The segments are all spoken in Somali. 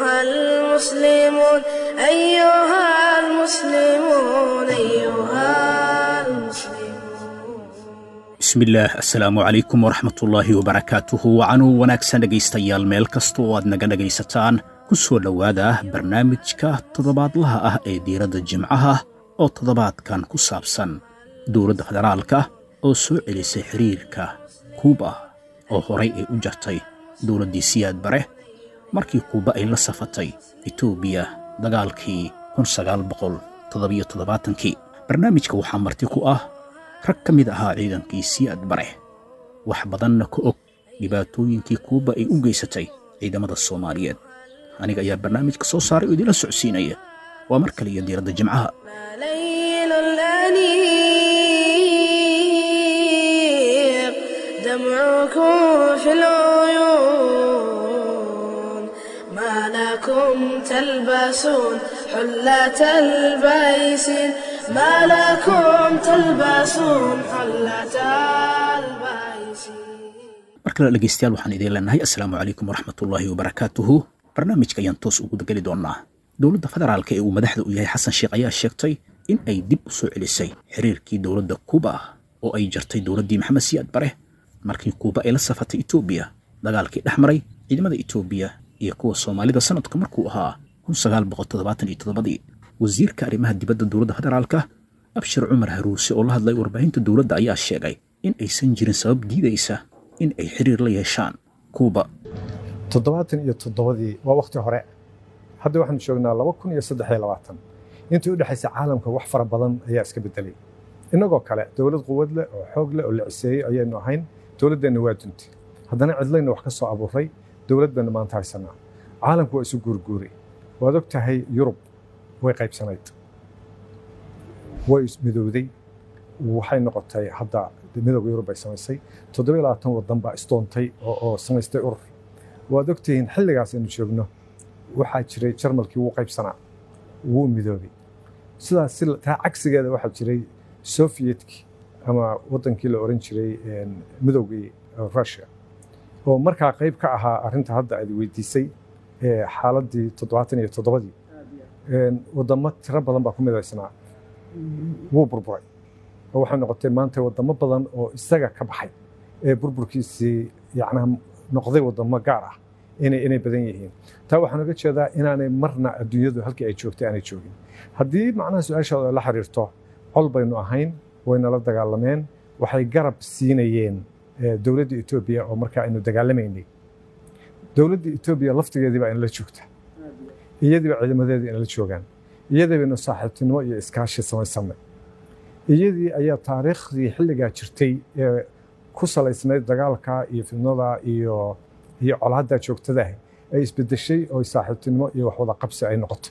أيها المسلمون أيها المسلمون أيها المسلمون bismillaah assalaamu calaykum waraxmatullaahi wabarakaatuhu wacanuu wanaagsan dhegaystayaal meel kasta oo aad naga dhegaysataan ku soo dhowaada barnaamijka toddobaadlaha ah ee diiradda jimcaha oo toddobaadkan ku saabsan dowladda federaalka oo soo celisay xiriirka kuuba oo horay ay u jartay dowladdii siyaad bare markii kuuba ay la safatay etoobiya dagaalkii kii barnaamijka waxaa marti ku ah rag ka mid ahaa ciidankii siyaad bare wax badanna ka og dhibaatooyinkii kuuba ay u geysatay ciidamada soomaaliyeed aniga ayaa barnaamijka soo saaray oo idinla socodsiinaya waa mar kale iyo diiradda jimcaha ما ليل الأنيق دمعكم في العيون ما لكم تلبسون حلة البيسين ما لكم تلبسون حلة البيسين mar kale dhegaystayaal waxaan idiin leenahay assalaamu calaykum waraxmatullaahi wabarakaatuhu barnaamijka ayaan toos ugu geli doonnaa dowladda federaalka ee uu madaxda u yahay xasan sheekh ayaa sheegtay in ay dib u soo celisay xiriirkii dowladda kuuba oo ay jartay dowladdii maxamed siyaad bare markii kuuba ay la safatay etoobiya dagaalkii dhex maray ciidamada etoobiya iyo kuwa soomaalida sanadka markuu ahaa ii wasiirka arrimaha dibadda dowladda federaalka abshir cumar haruuse oo la hadlay warbaahinta dowladda ayaa sheegay in aysan jirin sabab diidaysa in ay xiriir la yeeshaan kuuba toddobaatan iyo toddobadii waa wakhti hore hadda waxaanu joognaa laba kun iyo saddex iyo labaatan intii u dhexaysa caalamka wax fara badan ayaa iska bedelay innagoo kale dowlad quwad leh oo xoog leh oo la ciseeyey ayaynu ahayn dowladdeenna waa duntay haddana cidlayna wax ka soo abuuray dowlad baynu maanta haysanaa caalamku waa isu guurguuray waad og tahay yurub way qaybsanayd way ismidowday waxay noqotay hadda midowga yurub bay samaysay toddoba iyo labaatan waddan baa isdoontay oo oo samaystay urur waad ogtihiin xilligaas aynu joogno waxaa jiray jarmalkii wuu qaybsanaa wuu midoobay sidaas si taa cagsigeeda waxaa jiray sofiyetki ama waddankii la oran jiray midowgii russia oo markaa qayb ka ahaa arrinta hadda aad weydiisay ee xaaladdii toddobaatan iyo toddobadii waddamo tiro badan baa ku midaysnaa wuu burburay oo waxay noqotay maanta waddamo badan oo isaga ka baxay ee burburkiisii yacnaha noqday waddamo gaar ah inay inay badan yihiin taa waxaan uga jeedaa inaanay marna adduunyadu halkii ay joogtay aanay joogin haddii macnaha su-aashaada la xiriirto col baynu ahayn waynala dagaalameen waxay garab siinayeen dowladda etoobiya oo markaa aynu dagaalamaynay dowladda etoobiya laftigeedii baa inala joogta iyadiiba ciidamadeedii inala joogaan iyadii baynu saaxiibtinimo iyo iskaashi samaysanay iyadii ayaa taariikhdii xilligaa jirtay ee ku salaysnayd dagaalka iyo fidnada iyo iyo colaadda joogtadaah ay isbedeshay oo saaxiibtinimo iyo waxwada qabsi ay noqotay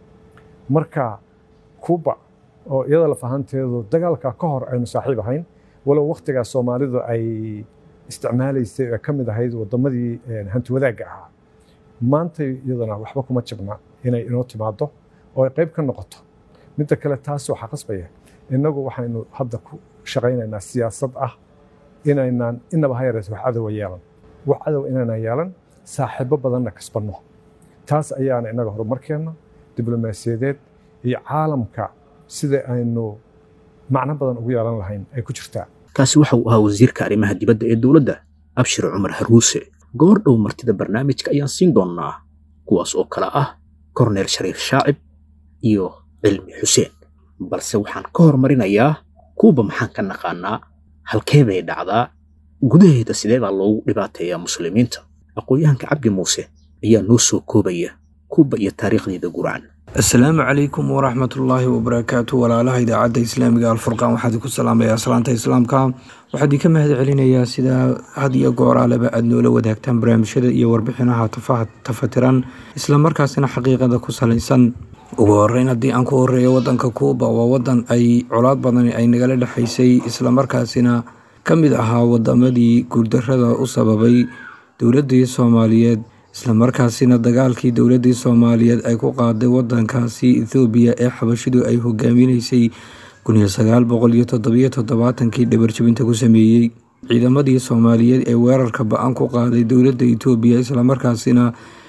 marka kuuba oo iyada lafahanteedu dagaalka ka hor aynu saaxiib ahayn walow wakhtigaas soomaalidu ay isticmaalaysay ee ka mid ahayd waddamadii hanti wadaagga ahaa maantay iyadana waxba kuma jabna inay inoo timaado oo ay qayb ka noqoto midda kale taas waxaa qasbaya innagu waxaynu hadda ku shaqaynaynaa siyaasad ah inaynaan inaba ha yareeto wax cadowa yeelan wax cadow inaynaan yeelan saaxiibo badanna kasbanno taas ayaana innaga horumarkeenna diblomaasiyadeed iyo caalamka sida aynu macno badan ugu yeelan lahayn ay ku jirtaa kaasi waxa uu ahaa wasiirka arrimaha dibadda ee dowladda abshir cumar haruuse goor dhow martida barnaamijka ayaan siin doonnaa kuwaas oo kale ah korneel shariif shaacib iyo cilmi xuseen balse waxaan ka hormarinayaa kuuba maxaan ka naqaanaa halkee bay dhacdaa gudaheeda sidee baa loogu dhibaateeyaa muslimiinta aqoon-yahanka cabdi muuse ayaa noo soo koobaya kuuba iyo taariikhdeeda gurcan asalaamu calaykum waraxmatullaahi wabarakaatu walaalaha idaacadda islaamiga alfurqaan waxaad ku salaamayaa salaanta islaamka waxaad idinka mahad celinayaa sidaa had iyo gooraaleba aad noola wadaagtaan barnaamijyada iyo warbixinaha tafatiran islamarkaasina xaqiiqada ku salaysan ugu horeyn haddii aan ku horeeyo wadanka kuuba waa wadan ay colaad badan ay nagala dhexaysay islamarkaasina ka mid ahaa wadamadii guurdarada u sababay dowladii soomaaliyeed islamarkaasina dagaalkii dowladii soomaaliyeed ay ku qaaday wadankaasi ethoobiya ee xabashidu ay hogaaminaysay kii dhabarjabinta ku sameeyey ciidamadii soomaaliyeed ee weerarka ba-an ku qaaday dowladda itoobiya islamarkaasina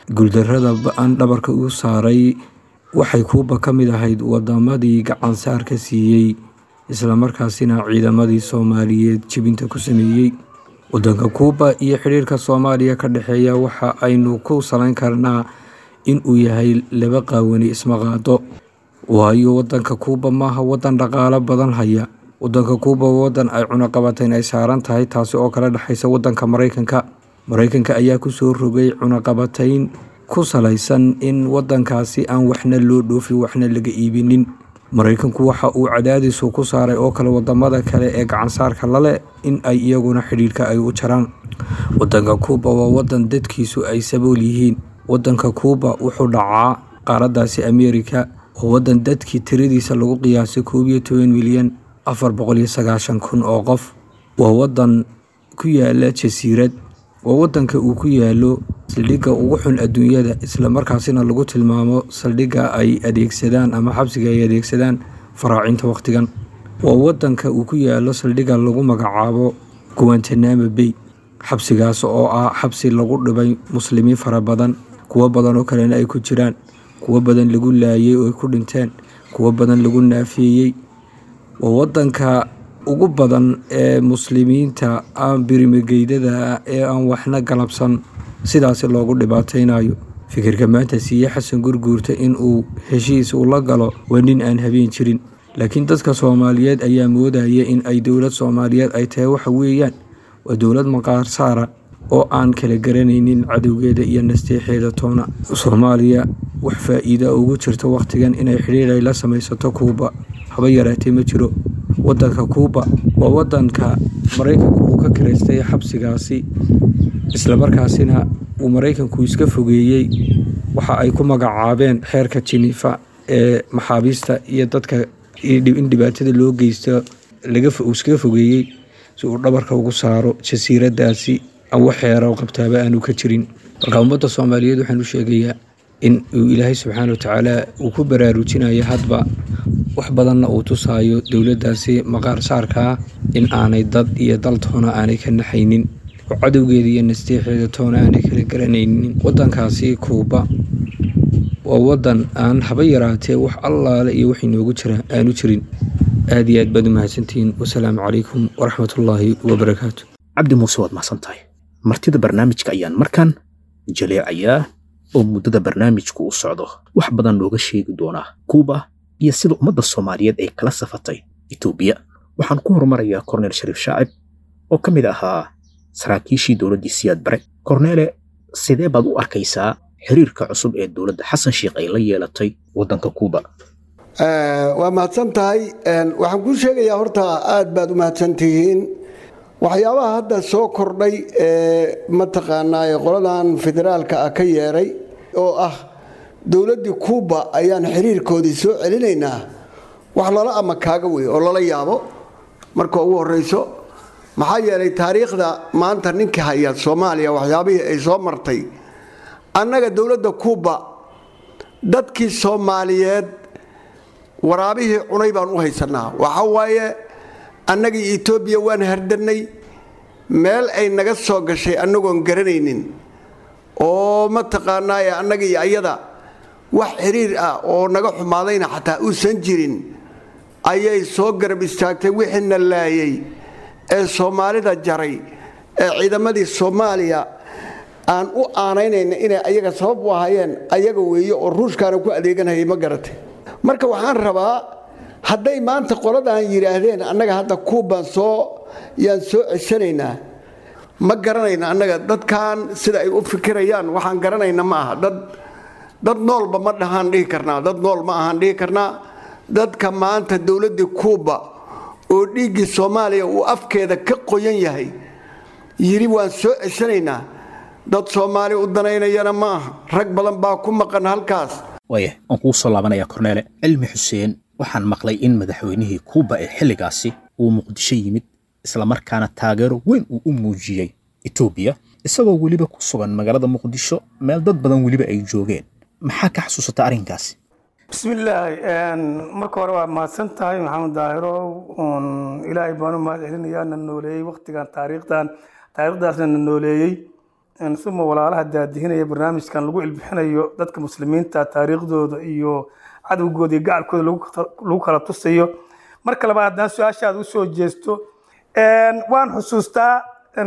guuldarrada ba-an dhabarka u saaray waxay kuuba ka mid ahayd wadamadii gacansaarka siiyey islamarkaasina ciidamadii soomaaliyeed jebinta ku sameeyey wadanka kuuba iyo xidhiirka soomaaliya ka dhexeeya waxa aynu ku salayn karnaa inuu yahay laba qaawani isma qaado waayo wadanka kuuba maaha wadan dhaqaalo badan haya wadanka kuuba wadan ay cunaqabatayn ay saaran tahay taasi oo kala dhexaysa wadanka maraykanka maraykanka ayaa kusoo rogay cunaqabatayn ku salaysan in wadankaasi aan waxna loo dhoofin waxna laga iibinin maraykanku waxa uu cadaadisu ku saaray oo kale wadamada kale ee gacansaarka lale in ay iyaguna xidhiirka ay u jaraan wadanka kuuba waa wadan dadkiisu ay sabool yihiin wadanka kuuba wuxuu dhacaa qaaradaasi ameerika oo wadan dadkii tiradiisa lagu qiyaasay koob iyo toban milyan afar boqol iyo sagaashan kun oo qof waa wadan ku yaala jasiirad waa wadanka uu ku yaalo saldhigga ugu xun adduunyada islamarkaasina lagu tilmaamo saldhigga ay adeegsadaan ama xabsiga ay adeegsadaan faraacinta wakhtigan waa wadanka uu ku yaalo saldhigga lagu magacaabo guwantanamo bay xabsigaas oo ah xabsi lagu dhibay muslimiin fara badan kuwo badan oo kalena ay ku jiraan kuwo badan lagu laayay oo ay ku dhinteen kuwo badan lagu naafeeyey waa wadanka ugu badan ee muslimiinta aan birimigeydada ee aan waxna galabsan sidaasi loogu dhibaataynayo fikirka maanta siiye xasan gurguurta in uu heshiis ula galo waa nin aan habeen jirin laakiin dadka soomaaliyeed ayaa moodaya in ay dowlad soomaaliyeed ay tahay waxa weeyaan waa dowlad maqaar saara oo aan kala garanaynin cadowgeeda iyo nasteexeeda toona soomaaliya wax faa-iida ugu jirta wakhtigan inay xidhiir ay la samaysato kuuba haba yaraatee ma jiro wadanka kuuba waa wadanka maraykanku uu ka kiraystay xabsigaasi islamarkaasina uu maraykanku iska fogeeyey waxa ay ku magacaabeen xeerka jinifa ee maxaabiista iyo dadka in dhibaatada loo geysto uu iskaga fogeeyey si uu dhabarka ugu saaro jasiiradaasi wax xeera qabtaaba aanu ka jirin marka ummadda soomaaliyeed waxaan u sheegayaa in uu ilaahay subxaana watacaala uu ku baraarujinayo hadba wax badanna uu tusaayo dowladdaasi maqaar saarkaa in aanay dad iyo dal toona aanay ka naxaynin oo cadowgeeda iyo nasteexeeda toona aanay kala garanaynin wadankaasi kuuba waa wadan aan haba yaraatee wax allaale iyo wax inoogu jira aanu jirin aad iyo aad baad u mahadsantihiin wasalaamu calaykum waraxmatullaahi wabarakaatu cabdi muuse waad mahadsan tahay martida barnaamijka ayaan markan jaleecayaa oo muddada barnaamijku u socdo wax badan looga sheegi doonaa kuuba iyo sida ummadda soomaaliyeed ay kala safatay etoobiya waxaan ku horumarayaa korneel shariif shaacib oo ka mid ahaa saraakiishii dowladdii siyaad bare korneele sidee baad u arkaysaa xiriirka cusub ee dowladda xasan sheikh ay la yeelatay waddanka kuuba waa mahadsan tahay waxaan kuu sheegayaa horta aad baad u mahadsan tihiin waxyaabaha hadda soo kordhay ee mataqaanaa qoladan federaalka ah ka yeeray oo ah dowladdii kuuba ayaan xiriirkoodii soo celinaynaa wax lala ama kaaga wey oo lala yaabo marka ugu horeyso maxaa yeelay taariikhda maanta ninka haya soomaaliya waxyaabihii ay soo martay annaga dowladda kuuba dadkii soomaaliyeed waraabihii cunay baan u haysanaa waxa waaye annagii etoobiya waan hardannay meel ay naga soo gashay annagoon garanaynin oo mataqaanaaye annaga iyo ayada wax xiriir ah oo naga xumaadayna xataa uusan jirin ayay soo garab istaagtay wixiina laayay ee soomaalida jaray ee ciidamadii soomaaliya aan u aanaynayna inay ayaga sabab u ahaayeen ayaga weeye oo ruushkaana ku adeeganhayay ma garatay marka waxaan rabaa hadday maanta qoladan yidhaahdeen annaga hadda kuubaan soo yaan soo ceshanaynaa ma garanayna annaga dadkan sida ay u fikirayaan waxaan garanayna ma aha dad dad noolba ma dhahaan dhihi karnaa dad nool ma ahaan dhihi karnaa dadka maanta dowladdii kuuba oo dhiiggii soomaaliya uu afkeeda ka qoyan yahay yidhi waan soo ceshanaynaa dad soomaali u danaynayana ma aha rag badan baa ku maqan halkaas waaya waan kugu soo laabanayaa korneele cilmi xuseen waxaan maqlay in madaxweynihii kuuba ee xilligaasi uu muqdisho yimid islamarkaana taageero weyn uu u muujiyey etoobiya isagoo weliba ku sugan magaalada muqdisho meel dad badan weliba ay joogeen maxaa ka xasuusata arrinkaasi bismillaahi marka hore waa mahadsan tahay maxamed daahirow ilaahay baan u mahad celinayaa na nooleeyey waktigan taariikhdan taariikhdaasna na nooleeyey suma walaalaha daadihinaya barnaamijkan lagu ilbixinayo dadka muslimiinta taariikhdooda iyo cadowgooda iyo gacalkooda lagu kala tusayo marka labaad haddaan su-aashaada usoo jeesto waan xusuustaa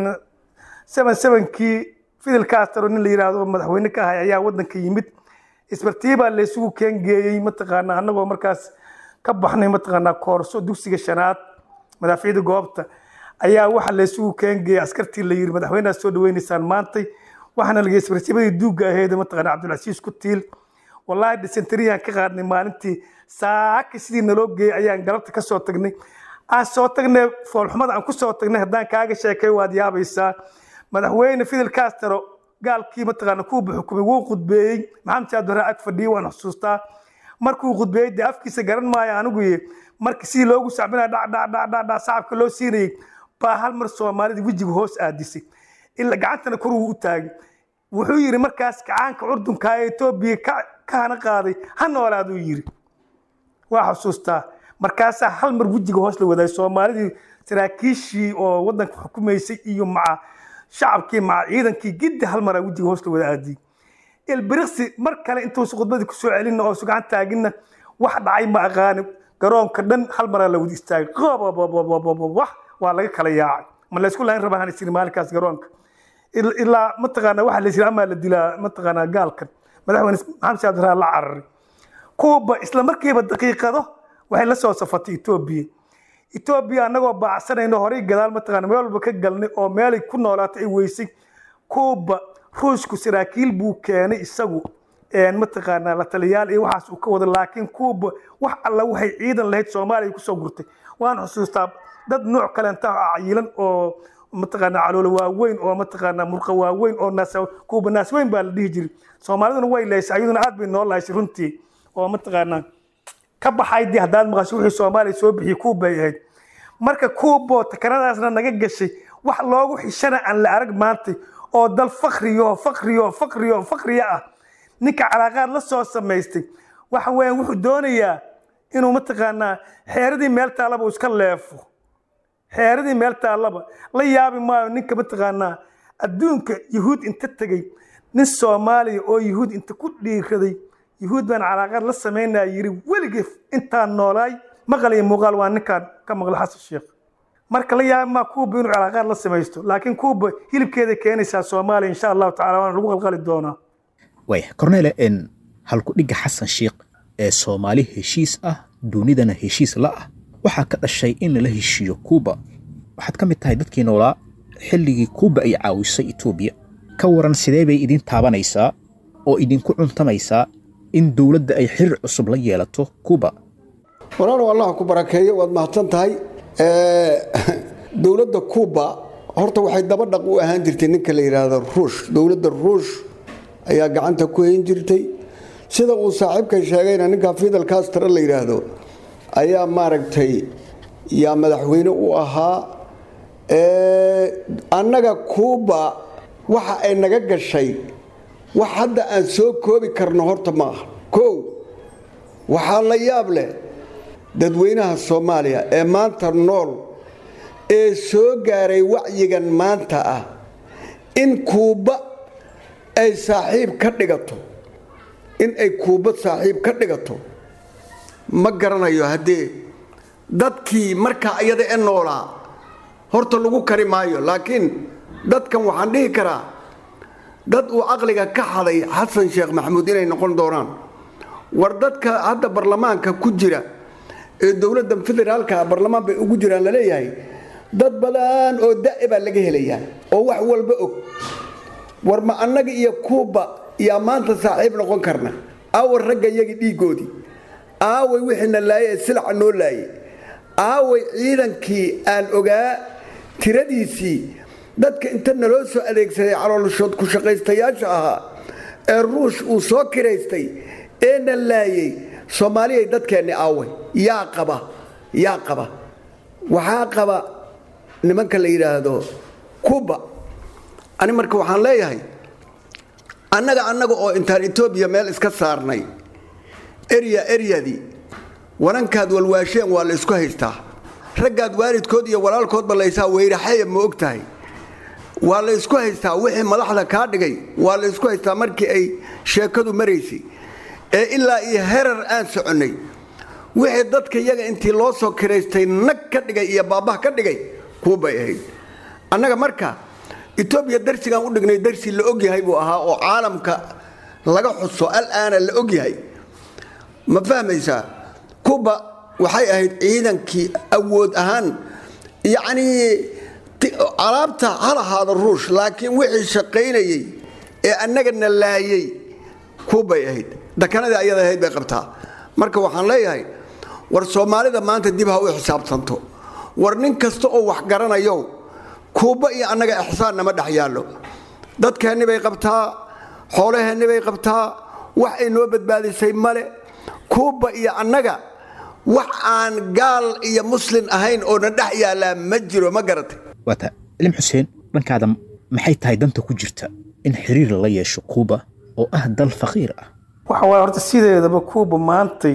seven sevenkii fidel castro nin la yidhaahdo madaxweyne ka ahay ayaa wadanka yimid isbartiibaa laysugu keengeeyey mataqaanaa annagoo markaas ka baxnay mataqaanaa koorso dugsiga shanaad madaafiicda goobta ayaa waxa laysugu keengeeyey askartii la yiri madaxweyneha soo dhaweynaysaan maantay waxaana lagey isbartiibadii duugga aheyd mataqaanaa cabdilcasiis ku tiil wallaahi dysenteriyan ka qaadnay maalintii saaka sidii naloo geeyey ayaan galabta ka soo tagnay aan soo tagnay foolxumada aan ku soo tagnay haddaan kaaga sheekay waad yaabaysaa madaxweyne fidel castro gaalkii mataqaana kuuba xukumay wuu khudbeeyey maxamed saad hore ag fadhiyey waan xusuustaa markuu khudbeeyey dee afkiisa garan maayo anigu marka sidii loogu sacbinaya dhacdhacdhacdhacdhac sacabka loo siinayey baa hal mar soomaalida wejiga hoos aadisay ila gacantana kor uu u taagay wuxuu yidhi markaas gacaanka curdunka ee etoobiya ka hana qaaday ha noolaaduu yidhi waa xusuustaa markaasaa hal mar wejiga hoos la wadaayay soomaalidii saraakiishii oo wadanka xukumaysay iyo maca shacabkii maca ciidankii giddi hal maraa wejiga hoos la wada aadiyey ilbiriqsi mar kale intuusa khudbadii kusoo celinna oo sugacan taaginna wax dhacay ma aqaani garoonka dhan hal maraa la wada istaagay wax waa laga kala yaacay ma laysku lahayn rabaa hana jirin maalinkaas garoonka ilaa mataqaana waxa la yiri amaa la dilaa mataqaanaa gaalkan madaxweyne maxamed saad raa la cararay kuuba isla markiiba daqiiqado waxay la soo safatay etoobiya etoobiya annagoo baacsanayno horay gadaal mataqaana meel walba ka galnay oo meelay ku noolaatay ay weysay kuuba ruushku saraakiil buu keenay isagu mataqaanaa la taliyaal iyo waxaas uu ka wada laakiin kuuba wax alla waxay ciidan lahayd soomaaliya kusoo gurtay waan xusuustaa dad nooc kalenta cayilan oo mataqaanaa caloolo waaweyn oo mataqaanaa murqa waaweyn oo naas kuuba naas weyn baa la dhihi jiray soomaaliduna way laysay ayaduna aad bay noo lahaysay runtii oo mataqaanaa ka baxaydii haddaad maqasho wixii soomaaliya soo bixiyey kuubay ahayd marka kuubo takanadaasna naga gashay wax loogu xishana aan la arag maantay oo dal fakriyo fakriyo fakriyo fakriya ah ninka calaaqaad la soo samaystay waxa weeyaan wuxuu doonayaa inuu mataqaanaa xeeradii meel taallaba iska leefo xeeradii meel taallaba la yaabi maayo ninka mataqaanaa adduunka yuhuud inta tegey nin soomaaliya oo yuhuud inta ku dhiiraday yuhuud baan calaaqaad la samaynaya yiri weligii intaan noolaay maqal iyo muuqaal waa ninkaan ka maqla xasan sheekh marka la yaabi maa kuuba inuu calaaqaad la samaysto laakiin kuuba hilibkeeda keenaysaa soomaaliya insha allahu tacala waana lagu qalqali doonaa waaya cornele n halku dhigga xasan sheekh ee soomaali heshiis ah dunidana heshiis la ah waxaa ka dhashay in lala heshiiyo kuuba waxaad ka mid tahay dadkii noolaa xilligii kuuba ay caawisay etoobiya ka waran sidee bay idin taabanaysaa oo idinku cuntamaysaa in dowladda ay xiriir cusub la yeelato kuuba walaalow allah ku barakeeyo waad mahadsan tahay dowladda kuuba horta waxay daba dhaq u ahaan jirtay ninka la yidhaahdo ruush dowladda ruush ayaa gacanta ku hayn jirtay sida uu saaxiibkan sheegayna ninka fidel castro la yidhaahdo ayaa maaragtay yaa madaxweyne u ahaa annaga kuuba waxa ay naga gashay wax hadda aan soo koobi karno horta ma aha kow waxaa la yaab leh dadweynaha soomaaliya ee maanta nool ee soo gaaray wacyigan maanta ah in kuuba ay saaxiib ka dhigato in ay kuuba saaxiib ka dhigato ma garanayo haddee dadkii markaa iyada e noolaa horta lagu kari maayo laakiin dadkan waxaan dhihi karaa dad uu caqliga ka xaday xasan sheekh maxamuud inay noqon doonaan war dadka hadda barlamaanka ku jira ee dowladda federaalka barlamaan bay ugu jiraan laleeyahay dad badan oo da' baa laga helayaa oo wax walba og war ma annaga iyo kuuba yaa maanta saaxiib noqon karna aaway ragga iyagii dhiiggoodii aaway wixiina laaye ee silaca noo laayay aaway ciidankii aan ogaa tiradiisii dadka inta naloo soo adeegsaday caloolshood ku shaqaystayaasha ahaa ee ruush uu soo kiraystay eena laayay soomaaliyay dadkeenni aaway yaa qaba yaa qaba waxaa qaba nimanka la yidhaahdo kuba ani marka waxaan leeyahay annaga annaga oo intaan etoobiya meel iska saarnay erya eryadii wanankaad walwaasheen waa la ysku haystaa raggaad waalidkood iyo walaalkoodba laysaa weyraxaya ma og tahay waa la ysku haystaa wixii madaxda kaa dhigay waa la ysku haystaa markii ay sheekadu maraysay ee ilaa iyo herar aan soconnay wixii dadka iyaga intii loo soo kiraystay nag ka dhigay iyo baabah ka dhigay kuubay ahayd annaga marka etoobiya darsigaan u dhignay darsi la ogyahay buu ahaa oo caalamka laga xuso alaana la ogyahay ma fahmaysaa kuba waxay ahayd ciidankii awood ahaan yacnii alaabta ha lahaado ruush laakiin wixii shaqaynayey ee annagana laayey kuubay ahayd dakanadii ayada ahayd bay qabtaa marka waxaan leeyahay war soomaalida maanta dib ha u xisaabtanto war nin kasta oo wax garanayo kuuba iyo annaga ixsaan nama dhex yaallo dadkeenni bay qabtaa xoolaheenni bay qabtaa wax ay noo badbaadisay male kuuba iyo annaga wax aan gaal iyo muslin ahayn oo na dhex yaallaa ma jiro ma garatay waata ilim xuseen dhankaada maxay tahay danta ku jirta in xiriir la yeesho kuuba oo ah dal faqiir ah waxa waaye horta sideedaba kuuba maantay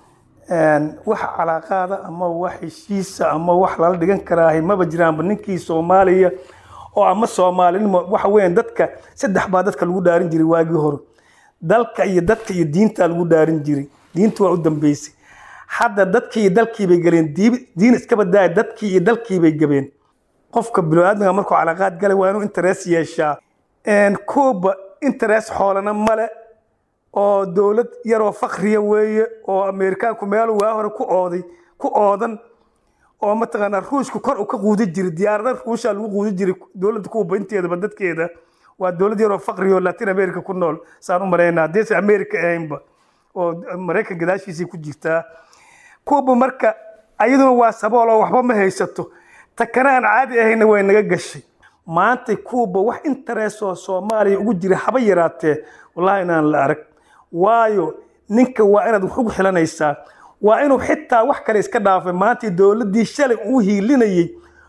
wax calaaqaada ama wax heshiisa ama wax lala dhigan karaahay maba jiraanba ninkii soomaaliya oo ama soomaalinimo waxa weeyaan dadka saddex baa dadka lagu dhaarin jiray waagii hore dalka iyo dadka iyo diinta lagu dhaarin jiray diinta waa u dambeysay hadda dadkii iyo dalkii bay galeen diin iska badaaya dadkii iyo dalkii bay gabeen qofka biniaadmiga markuu calaaqaad galay waa inuu interes yeeshaa kuuba interes xoolana male oo dowlad yaroo fakriya weeye oo ameerikaanku meelu waa hore ku ooday ku oodan oo mataqaanaa ruushku kor u ka quudi jiray diyaarada ruusha lagu quudi jiray dowladda kuuba inteedaba dadkeeda waa dowlad yaroo fakriya oo latin america ku nool saan u malaynaa haddaysan america ahaynba oo maraykan gadaashiisay ku jirtaa kuuba marka ayaduna waa sabool oo waxba ma haysato takana aan caadi ahayna way naga gashay maanta kuuba wax interesoo soomaaliya ugu jira haba yaraatee wallahi inaan la arag waayo ninka waa inaad wax ugu xilanaysaa waa inuu xitaa wax kale iska dhaafay maanta dowladdii shalay uu hiilinayey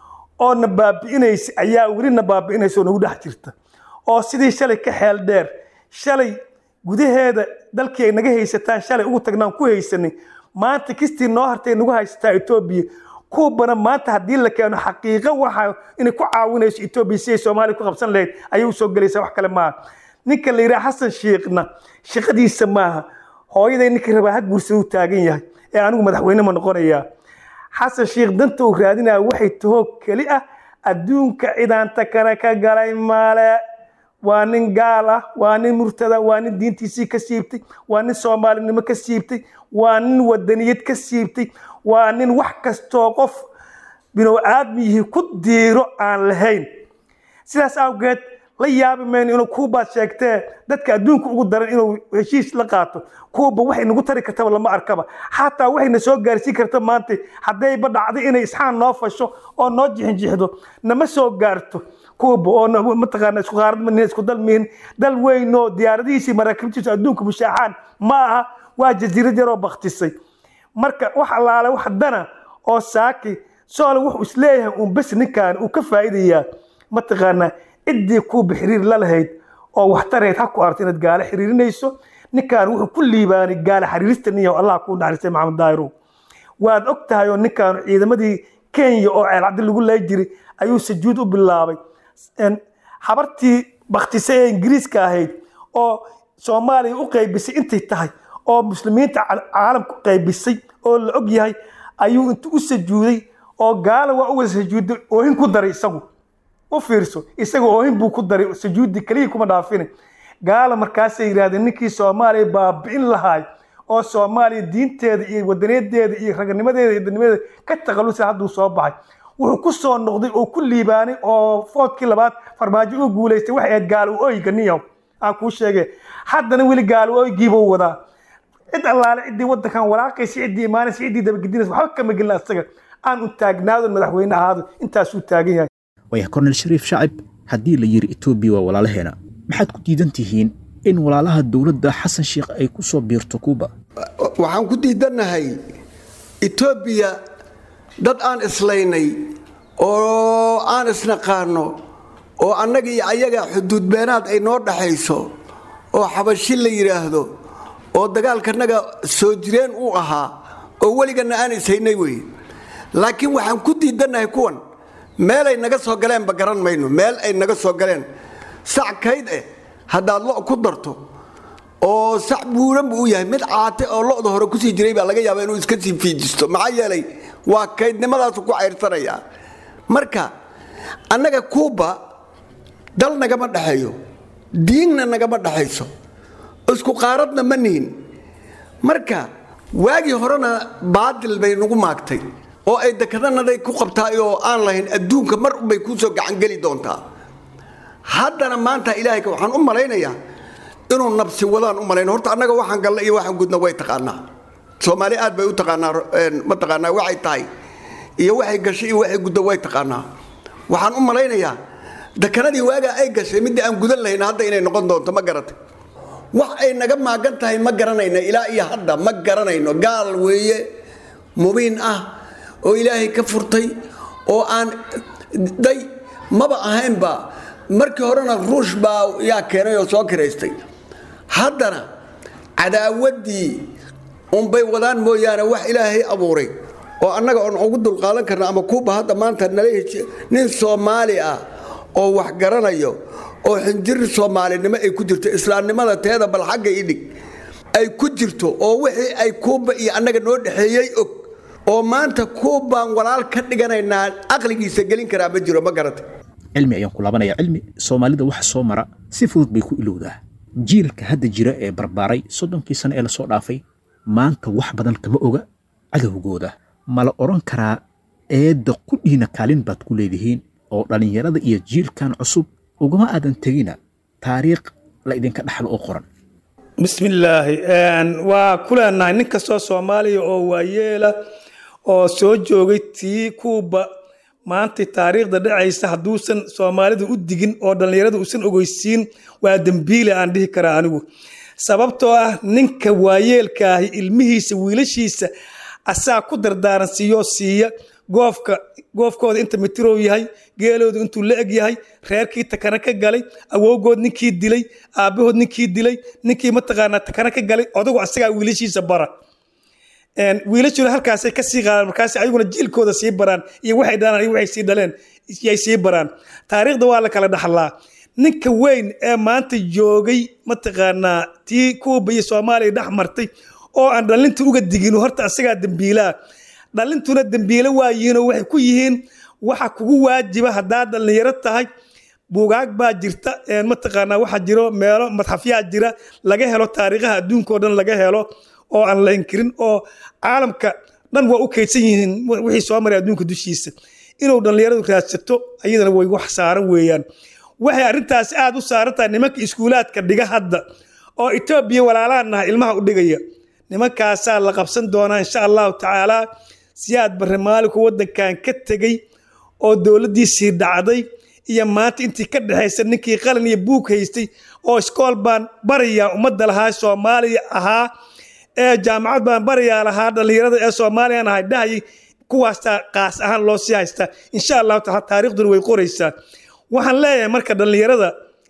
oo na baabi'inaysa ayaa weli na baabi'inaysa oo nagu dhex jirta oo sidii shalay ka xeel dheer shalay gudaheeda dalkii ay naga haysataan shalay ugu tagnaan ku haysanay maanta kistii noo hartay nagu haysataa etoobiya kuubana maanta haddii la keeno xaqiiqo waxa inay ku caawinayso etoobiya si ay soomaaliya ku qabsan lahayd ayay usoo gelaysaa wax kale maaha ninka la yidhaha xasan shiikhna shaqadiisa maaha hooyaday ninkii rabaa ha guursada u taagan yahay ee anigu madaxweyne ma noqonayaa xasan shiikh danta uu raadinaya waxay tahoo keli ah adduunka cidaanta kana ka galay male waa nin gaal ah waa nin murtada waa nin diintiisii ka siibtay waa nin soomaalinimo ka siibtay waa nin wadaniyad ka siibtay waa nin wax kastoo qof binow aadmiyihii ku diiro aan lahayn sidaas awgeed la yaabi mayno inuu kuubaad sheegtee dadka adduunka ugu daran inuu heshiis la qaato kuuba waxay nagu tari kartaba lama arkaba xataa waxayna soo gaarsiin karta maanta haddayba dhacdo inay isxaan noo fasho oo noo jixinjixdo nama soo gaarto kuuba oo mataqaana isku qaarad manihin isku dal mihin dal weynoo diyaaradihiisii maraakiibtiisu adduunka bushaaxaan ma aha waa jasiirad yaroo baktisay marka wax allaale wax dana oo saaki soole wuxuu isleeyahay uun bes ninkan uu ka faa'iidayaa mataqaanaa ciddii kuuba xiriir la lahayd oo waxtareed ha ku aragto inaad gaale xiriirinayso ninkan wuxuu ku liibaanay gaale xiriirista niyahow allah kuu naxariistay maxamed daahirow waad og tahay oo ninkan ciidamadii kenya oo ceelcaddi lagu lay jiray ayuu sajuud u bilaabay habartii baktisay ee ingiriiska ahayd oo soomaaliya u qaybisay intay tahay oo muslimiinta caalamka u qaybisay oo la og yahay ayuu intu u sajuuday oo gaala waa u wada sajuuday oohin ku daray isagu u fiirso isaga oohin buu ku daray sujuudi keliya kuma dhaafine gaala markaasay yidhahdeen ninkii soomaaliya baabi'in lahaay oo soomaaliya diinteeda iyo wadaniyadeeda iyo raganimadeeda iyo danimadeeda ka taqalusa hadduu soo baxay wuxuu ku soo noqday oo ku liibaanay oo foodkii labaad farmaajo u guulaystay waxay ahayd gaalo oyga niyow aan kuu sheege haddana weli gaalo oygiibuu wadaa cid allaale ciddii waddankan walaaqaysa ciddii imaanaysa ciddii dabagedinaysa waxba kama gelin asaga aan u taagnaado madaxweyne ahaado intaasuu taagan yahay waaya kornel shariif shacib haddii la yidhi etoobiya waa walaalaheena maxaad ku diidan tihiin in walaalaha dowladda xasan sheikh ay ku soo biirto kuuba waxaan ku diidannahay etoobiya dad aan islaynay oo aan isnaqaano oo annaga iyo ayaga xuduudbeenaad ay noo dhaxayso oo xabashi la yidhaahdo oo dagaalkanaga soo jireen uu ahaa oo weliganna aan ishaynay wey laakiin waxaan ku diidannahay kuwan meelay naga soo galeenba garan mayno meel ay naga soo galeen sac kayd eh haddaad lo ku darto oo sac buuran buu u yahay mid caate oo lo'da hore kusii jiray baa laga yaaba inuu iska sii fiijisto maxaa yeelay waa kaydnimadaasu ku cayrsanayaa marka annaga kuuba dal nagama dhexeeyo diinna nagama dhexayso isku qaaradna ma nihin marka waagii horena baadil bay nagu maagtay oo ay dekadanaday ku qabtaay oo aan lahayn adduunka mar unbay kuu soo gacangeli doontaa haddana maanta ilaahayka waxaan u malaynayaa inuu nabsi wadaan u malayn horta annaga waxaan galna iyo waxaan gudna way taqaanaa soomaali aad bay u taqaanaa ma taqaanaa waxay tahay iyo waxay gashay iyo waxay gudda way taqaanaa waxaan u malaynayaa dekanadii waagaa ay gashay midda aan gudan lahayn hadda inay noqon doonto ma garatay wax ay naga maagan tahay ma garanayno ilaa iyo hadda ma garanayno gaal weeye mubiin ah oo ilaahay ka furtay oo aan day maba ahaynba markii horena ruush baa yaa keenay oo soo kiraystay haddana cadaawaddii unbay wadaan mooyaane wax ilaahay abuuray oo annaga oon ugu dulqaadan karna ama kuuba hadda maanta nala nin soomaali ah oo wax garanayo oo xinjir soomaalinimo ay ku jirto islaamnimada teeda bal xagga idhig ay ku jirto oo wixii ay kuuba iyo annaga noo dhexeeyey og oo maanta kuubaan walaal ka dhiganaynaa aqligiisa gelin karaa ma jiro ma garata cilmi ayaan ku laabanaya cilmi soomaalida waxa soo mara si fudud bay ku ilowdaa jiilka hadda jira ee barbaaray soddonkii sano ee lasoo dhaafay maanta wax badan kama oga cadowgooda ma la odhan karaa eedda qudhiina kaalin baad ku leedihiin oo dhallinyarada iyo jiilkan cusub ugama aadan tegina taariikh la idinka dhaxlo oo qoran bismillaahi waa ku leenahay nin kastoo soomaaliya oo waayeela oo soo joogay tii kuuba maanta taariikhda dhacaysa hadduusan soomaalida u digin oo dhallinyarada uusan ogeysiin waa dembiile aan dhihi karaa anigu sababtoo ah ninka waayeelkaahi ilmihiisa wiilashiisa asaa ku dardaaran siiyoo siiya goofka goofkooda inta mitirow yahay geeloodu intuu la eg yahay reerkii takana ka galay awowgood ninkii dilay aabbahood ninkii dilay ninkii mataqaanaa takana ka galay odagu asagaa wiilashiisa bara wiilashuna halkaasay kasii qaadaan markaas ayaguna jiilkooda sii baraan iyo waxay dhalaan iyo waxay sii dhaleen yay sii baraan taariikhda waa la kala dhaxlaa ninka weyn ee maanta joogay mataqaanaa tii kuuba iyo soomaaliya dhex martay oo aan dhalinta uga digin horta asagaa dembiilaa dhalintuna dembiile waa yihiinoo waxay ku yihiin waxa kugu waajiba haddaad dhallinyaro tahay buugaag baa jirta mataqaanaa waxaa jiro meelo madxafyaa jira laga helo taariikhaha adduunkao dhan laga helo oo aan la inkirin oo caalamka dhan waa u kaydsan yihiin wixii soo maray adduunka dushiisa inuu dhallinyaradu raadsato ayadana way wax saaran weeyaan waxay arrintaasi aad u saaran tahay nimanka iskuulaadka dhiga hadda oo etoobiya walaalahan naha ilmaha u dhigaya nimankaasaa la qabsan doonaa insha allahu tacaalaa siyaad barre maalinku waddankan ka tegey oo dowladdiisii dhacday iyo maanta intii ka dhexaysa ninkii qalin iyo buug haystay oo iskool baan barayaa ummadda lahaa soomaaliya ahaa ee jaamacad baan barayaa lahaa dhallinyarada ee soomaaliyan ahay dhahayay kuwaastaa qaas ahaan loo sii haystaa insha allahu taala taariikhduna way qoraysaa waxaan leeyahay marka dhallinyarada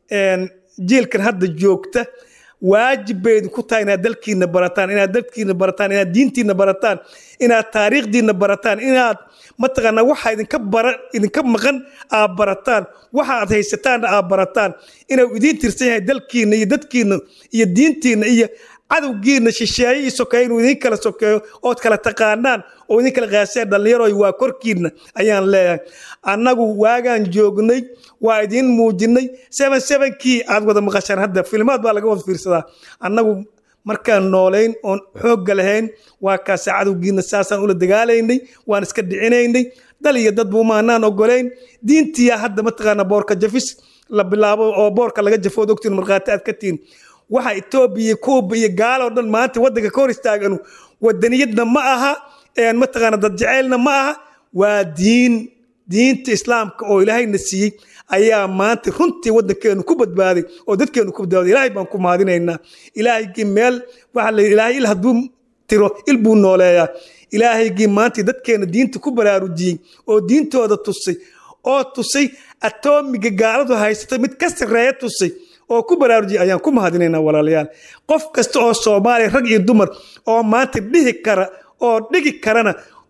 jiilkan hadda joogta waajib bay idinku tahay inaad dalkiina barataan inaad dalkiina barataan inaad diintiina barataan inaad taariikhdiina barataan inaad mataqaanaa waxa idinka bara idinka maqan aad barataan waxa aad haysataanna aad barataan inuu idiin tirsan yahay dalkiina iyo dadkiina iyo diintiina iyo cadowgiina shisheeye iyo sokeeye inuu idin kala sokeeyo ood kala taqaanaan oo idin kala qaaseen dhallinyaroy waa korkiina ayaan leeyahay annagu waagaan joognay waa idiin muujinay seven sevenkii aad wada maqashaan hadda filmaad baa laga wada fiirsadaa annagu markaan noolayn oon xoogga lahayn waa kaasa cadowgiina saasaan ula dagaalaynay waan iska dhicinaynay dal iyo dadba umaanaan ogolayn diintiya hadda mataqaana boorka jafis la bilaabo oo boorka laga jafood ogtiin markhaati aad ka tihin waxa etoobiya kuuba iyo gaaloo dhan maanta waddanka ka hor istaaganu wadaniyadna ma aha mataqaana dad jaceylna ma aha waa diin diinta islaamka oo ilaahayna siiyey ayaa maanta runtii waddankeenu ku badbaaday oo dadkeenu ku badbaaday ilaahay baan ku mahadinaynaa ilaahaygii meel waxa la ilaahay il hadduu tiro il buu nooleeyaa ilaahaygii maanta dadkeena diinta ku baraarujiyey oo diintooda tusay oo tusay atoomiga gaaladu haysata mid ka sarreeya tusay oo ku baraarujiyay ayaan ku mahadinaynaa walaalayaal qof kasta oo soomaaliya rag iyo dumar oo maanta dhihi kara oo dhigi karana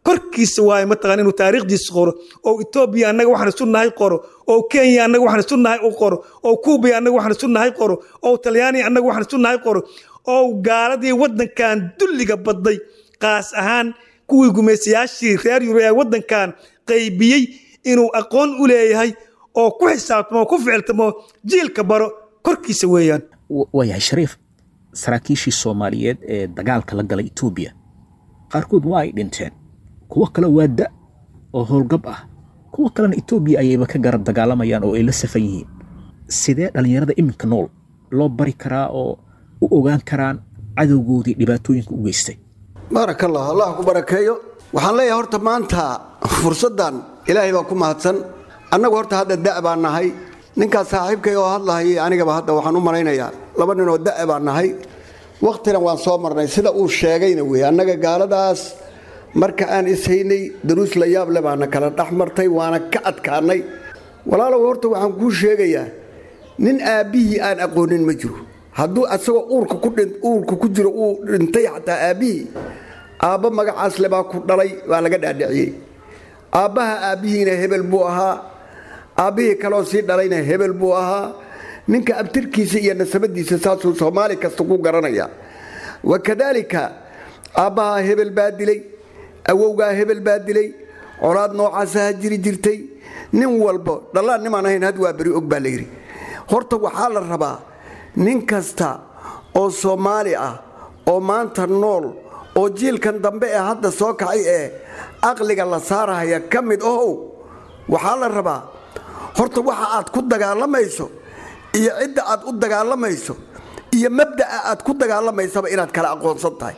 korkiisa waaye mataqaan inuu taariikhdiisa qoro oo etoobiya annaga waxaan isu nahay qoro oo kenya annaga waxaan isu nahay u qoro oo kuubiya annaga waxaan isu nahay qoro oo talyaaniya annaga waxaan isu nahay qoro oo gaaladii waddankan dulliga badday qaas ahaan kuwii gumaysayaashii reer yurub ee waddankan qaybiyey inuu aqoon u leeyahay oo ku xisaabtamo oo ku ficiltamo jiilka baro korkiisa weeyaan waayahay shariif saraakiishii soomaaliyeed ee dagaalka la galay etoobiya qaarkood waa ay dhinteen kuwo kale waa da oo howlgab ah kuwo kalena etoobiya ayayba ka garab dagaalamayaan oo ay la safan yihiin sidee dhallinyarada iminka nool loo bari karaa oo u ogaan karaan cadowgoodii dhibaatooyinka u geystay baaraka allah allah ku barakeeyo waxaan leeyahay horta maanta fursaddan ilaahay baa ku mahadsan annagu horta hadda da' baan nahay ninkaas saaxiibkay oo hadlahayay anigaba hadda waxaan u malaynayaa laba nin oo da' baan nahay wakhtina waan soo marnay sida uu sheegayna wey annaga gaaladaas marka aan ishaynay daruus la yaab le baana kala dhex martay waana ka adkaanay walaalow horta waxaan kuu sheegayaa nin aabbihii aan aqoonin ma jiro hadduu asagoo uurka ku dhin uurka ku jiro uu dhintay xataa aabbihii aabba magacaas le baa ku dhalay baa laga dhaadhiciyey aabbaha aabbihiina hebel buu ahaa aabbihii kaloo sii dhalayna hebel buu ahaa ninka abtirkiisa iyo nasabadiisa saasuu soomaali kasta ku garanaya wakadaalika aabbahaa hebel baa dilay awowgaa hebel baa dilay colaad noocaasaha jiri jirtay nin walbo dhallaan nimaan ahayn had waa beri og baa layidhi horta waxaa la rabaa nin kasta oo soomaali ah oo maanta nool oo jiilkan dambe ee hadda soo kacay ee aqliga la saarahaya ka mid ohow waxaa la rabaa horta waxa aad ku dagaalamayso iyo cidda aad u dagaalamayso iyo mabda'a aad ku dagaalamaysaba inaad kala aqoonsan tahay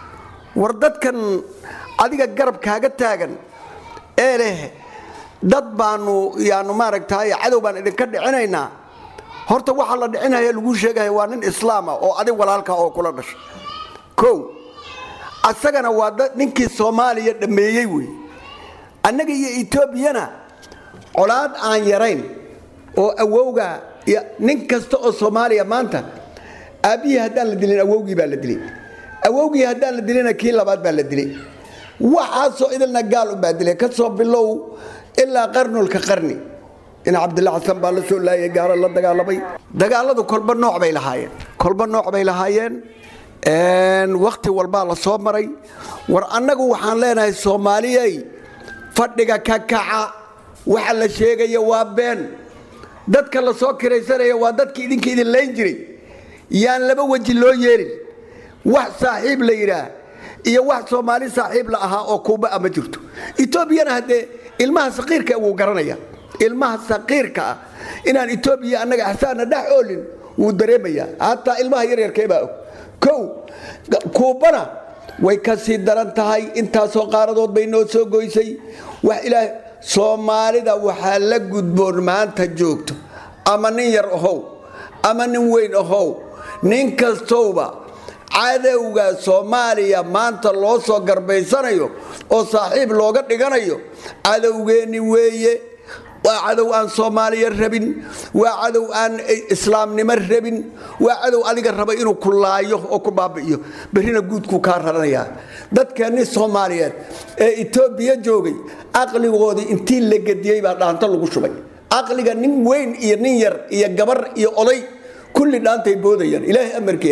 war dadkan adiga garab kaaga taagan ee leh dad baanu yaanu maaragtay cadow baan idinka dhicinaynaa horta waxaa la dhicinaya laguu sheegaya waa nin islaama oo adig walaalka oo kula dhashay kow asagana waa ninkii soomaaliya dhammeeyey wey annaga iyo etoobiyana colaad aan yarayn oo awowga nin kasta oo soomaaliya maanta aabbihii haddaan la dilin awowgii baa la dilay awowgii haddaan la dilina kii labaad baa la dilay waxaasoo idilna gaal unbaa dilay ka soo bilow ilaa qarnulka qarni in cabdilla xasan baa la soo laayay gaalo la dagaalamay dagaaladu kolba nooc bay lahaayeen kolba nooc bay lahaayeen wakhti walbaa la soo maray war annagu waxaan leenahay soomaaliyey fadhiga ka kaca waxa la sheegaya waa been dadka la soo kiraysanaya waa dadki idinka idin layn jiray yaan laba weji loo yeelin wax saaxiib la yidhaah iyo wax soomaali saaxiib la ahaa oo kuuba a ma jirto etoobiyana haddee ilmaha saqiirka wuu garanaya ilmaha saqiirka ah inaan etoobiya annaga axsaana dhex oolin wuu dareemayaa hataa ilmaha yaryarkee baa og kow kuubana way ka sii daran tahay intaasoo qaaradood bay noo soo goysay wax ilaah soomaalida waxaa la gudboon maanta joogto ama nin yar ahow ama nin weyn ahow nin kastowba cadowga soomaaliya maanta loo soo garbaysanayo oo saaxiib looga dhiganayo cadowgeenni weeye waa cadow aan soomaaliya rabin waa cadow aan islaamnimo rabin waa cadow adiga raba inuu ku laayo oo ku baabi'iyo berrina guudkuu kaa raranayaa dadkeenni soomaaliyeed ee etoobiya joogay caqligoodii intii la gediyey baa dhaanto lagu shubay caqliga nin weyn iyo nin yar iyo gabar iyo oday kulli dhaantay boodayaan ilaahay amarkii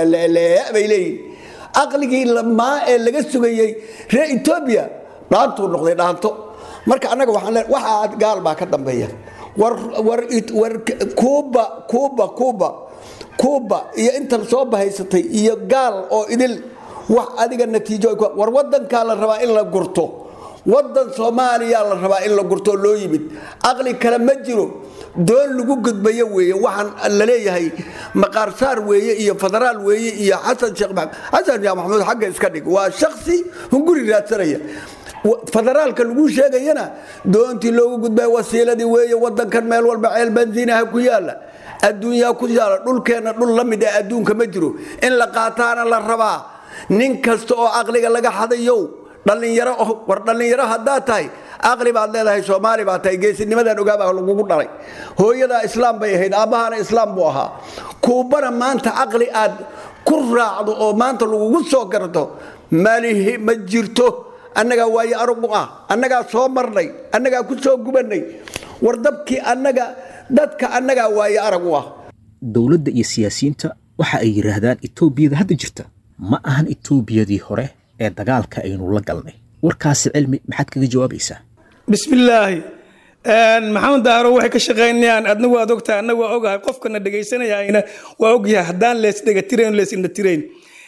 bay leeyihin caqligii maa ee laga sugayey reer etoobiya dhaantuu noqday dhaanto marka annaga waxaan le waxaa gaal baa ka dambeeya war war war kuuba kuuba kuuba kuuba iyo intan soo bahaysatay iyo gaal oo idil wax adiga natiijo war wadankaa la rabaa in la gurto wadan soomaaliya la rabaa in la gurto loo yimid caqli kale ma jiro doon lagu gudbayo weeye waxaan la leeyahay maqaarsaar weeye iyo federaal weeye iyo xasan sheekh xasan sheekh maxamuud xagga iska dhig waa shaksi hunguri raadsanaya federaalka lagu sheegayana doontii loogu gudbay wasiiladii weeye wadankan meel walba ceel bansiinaha ku yaala adduunyaa ku yaala dhulkeenna dhul la mid ee adduunka ma jiro in la qaataana la rabaa nin kasta oo caqliga laga xadayow dhallinyaro war dhallinyaro haddaad tahay caqli baad leedahay soomaali baad tahay geesinimadan ogaabaa lagugu dhalay hooyadaa islaam bay ahayd aabbahaana islaam buu ahaa kuubana maanta caqli aad ku raacdo oo maanta lagugu soo garto malihi ma jirto annagaa waayo arag u ah annagaa soo marnay annagaa ku soo gubannay war dabkii annaga dadka annagaa waayo arag u ah dowladda iyo siyaasiyiinta waxa ay yidhaahdaan etoobiyada hadda jirta ma ahan etoobiyadii hore ee dagaalka aynu la galnay warkaasi cilmi maxaad kaga jawaabaysaa bismillaahi maxamed daahro waxay ka shaqaynayaan adna waad ogtahay anna waa ogahay qofkana dhegaysanayayna waa ogyahay haddaan lees dhegatirayn lees indhatirayn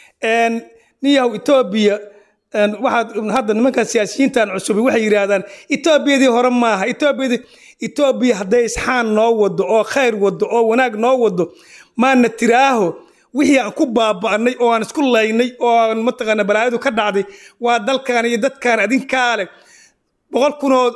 niyahow etoobiya waxaad hadda nimankan siyaasiyiintan cusubi waxay yidhaahdaan etoobiyadii hore maaha etoobiyadii etoobiya hadday isxaan noo wado oo khayr wado oo wanaag noo wado maana tiraaho wixii aan ku baaba'nay oo aan isku laynay oo aan mataqaana balaayadu ka dhacday waa dalkan iyo dadkan adinkaa leh boqol kun oo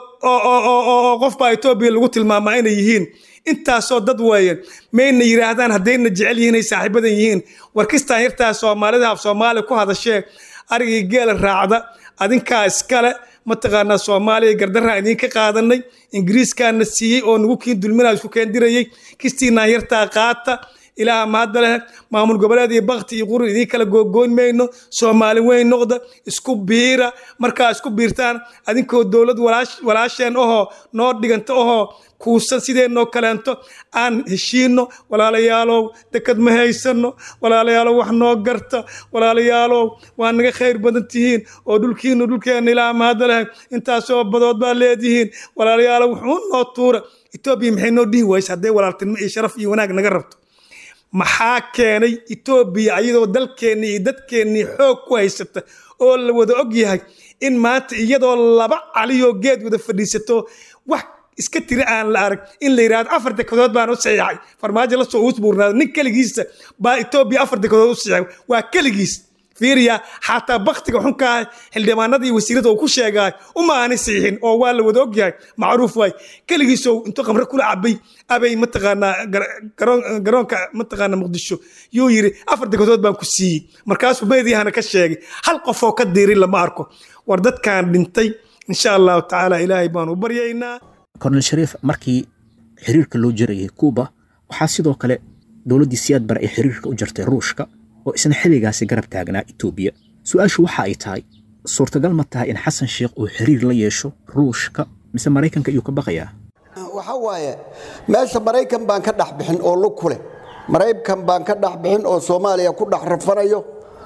oo qof baa etoobiya lagu tilmaamaa inay yihiin intaasoo dad weeyaan mayna yidhaahdaan haddayna jecel yihiin ay saaxiibadan yihiin warkistaan yartaa soomaalida af soomaaliya ku hadashee arigii geela raacda adinkaa iskale mataqaanaa soomaaliya gardarraa idinka qaadanay ingiriiskaana siiyey oo nagu kiin dulminaa isku keendirayey kistiinaan yartaa qaata ilaaha mahadda leh maamul goboleed iyo bakti iyo qurun idiin kala googoyn mayno soomaali weyn noqda isku biira markaa isku biirtaan adinkoo dowlad walaasheen ohoo noo dhiganta ohoo kuusan sideenoo kaleento aan heshiino walaalayaalow dekad ma haysano walaalayaalow wax noo garta walaalayaalow waa naga khayr badan tihiin oo dhulkiinu dhulkeenna ilaaha mahadda leh intaasoo badood baa leedihiin walaalayaalow wuxuu noo tuura etoobiya maxay noo dhihi waysa hadday walaaltinimo iyo sharaf iyo wanaag naga rabto maxaa keenay etoobiya ayadoo dalkeennii iyo dadkeennii xoog ku haysata oo la wada og yahay in maanta iyadoo laba caliyoo geed wada fadhiisato wax iska tiri aan la arag in la yidhahdo afar dekadood baan u saxiixay farmaajo la soo uusbuurnaado nin keligiisa baa etoobiya afar dekadood u saxiixay waa keligiis fiiriya xataa baktiga xunkaa xildhibaanada iyo wasiirada uu ku sheegaay uma aanay saxiixin oo waa la wada ogyahay macruuf waay keligiisoo intuu qamre kula cabay abay mataqaanaa garoonka mataqaanaa muqdisho yuu yidhi afar degadood baan ku siiyey markaasuu meediyahana ka sheegay hal qofoo ka diirin lama arko war dadkaan dhintay insha allahu tacaala ilaahay baan u baryaynaa kornel shariif markii xiriirka loo jarayay kuuba waxaa sidoo kale dowladdii siyaad bare ay xiriirka u jartay ruushka oo isna xilligaasi garab taagnaa etoobiya su-aashu waxa ay tahay suurtagal ma tahay in xasan sheekh uu xiriir la yeesho ruushka mise maraykanka iyuu ka baqayaa waxa waaye meesha maraykan baan ka dhex bixin oo lug ku leh maraykan baan ka dhex bixin oo soomaaliya ku dhex rafanayo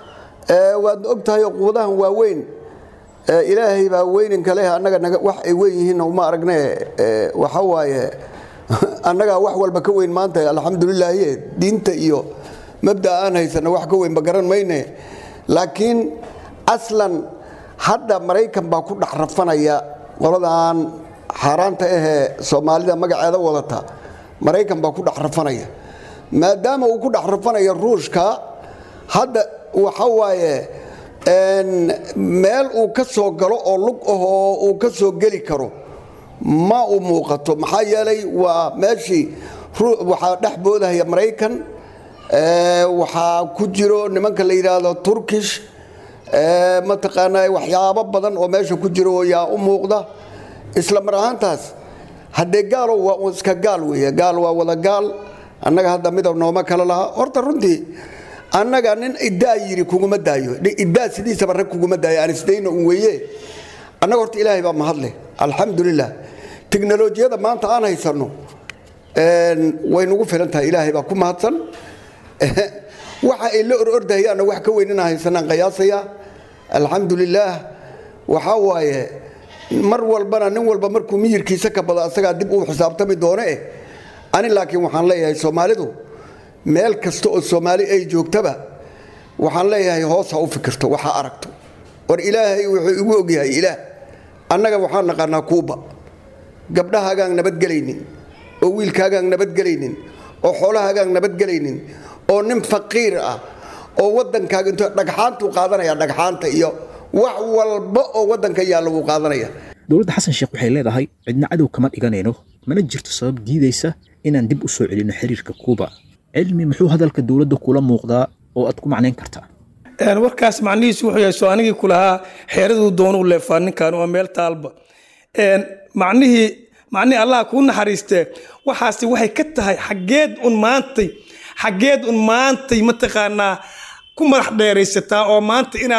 waadna og tahay quudahan waaweyn ilaahay baa weyninka leh annaga wax ay weyn yihiin uma aragne waxa waaye annagaa wax walba ka weyn maanta alxamdulilaahi diinta iyo mabda aan haysana wax ka weynba garan mayne laakiin aslan hadda maraykan baa ku dhex rafanaya qoladan xaaraanta ahee soomaalida magaceeda wadata maraykan baa ku dhex rafanaya maadaama uu ku dhex rafanayo ruushka hadda waxa waaye meel uu ka soo galo oo lug ahoo uu ka soo geli karo ma u muuqato maxaa yeelay waa meeshii waxaa dhex boodahaya maraykan waxaa ku jiro nimanka la yidhaahdo turkish mataqaanaa waxyaabo badan oo meesha ku jiro yaa u muuqda isla mar ahaantaas haddee gaalo waa iska gaal weeye gaal waa wada gaal annaga hadda midab nooma kala laha horta runtii annaga nin iddaa yiri kuguma daayo iddaa sidiisaba rag kuguma daayo aan isdayna un weeye annaga horta ilaahay baa mahadleh alxamdulilah tiknolojiyada maanta aan haysanno way nagu filan tahay ilaahay baa ku mahadsan waxa ay la orordahayaanna wax ka weyn inaan haysanaan qiyaasaya alxamdulilaah waxaa waaye mar walbana nin walba markuu miyirkiisa ka bado asagaa dib uu xisaabtami doone eh ani laakiin waxaan leeyahay soomaalidu meel kasta oo soomaali ay joogtaba waxaan leeyahay hoos ha u fikirto waxa aragto war ilaahay wuxuu igu ogyahay ilaah annaga waxaan naqaanaa kuuba gabdhahaagaan nabadgelaynin oo wiilkaagaan nabadgelaynin oo xoolahaagaan nabadgelaynin oo nin faqiir ah oo waddankaaga intuu dhagxaantuu qaadanaya dhagxaanta iyo wax walba oo waddanka yaalla wuu qaadanaya dowladda xasan sheekh waxay leedahay cidna cadow kama dhiganayno mana jirto sabab diidaysa inaan dib u soo celinno xiriirka kuuba cilmi muxuu hadalka dowladda kula muuqdaa oo aad ku macnayn kartaa warkaas macnihiisu wuxuu yahay soo anigii ku lahaa xeeraduu doonuu leefaa ninkan waa meel taalba macnihii macnihii allah kuu naxariistee waxaasi waxay ka tahay xaggeed un maantay xaggeed un maantay mataqaanaa ku madax dheeraysataa oo maanta inaad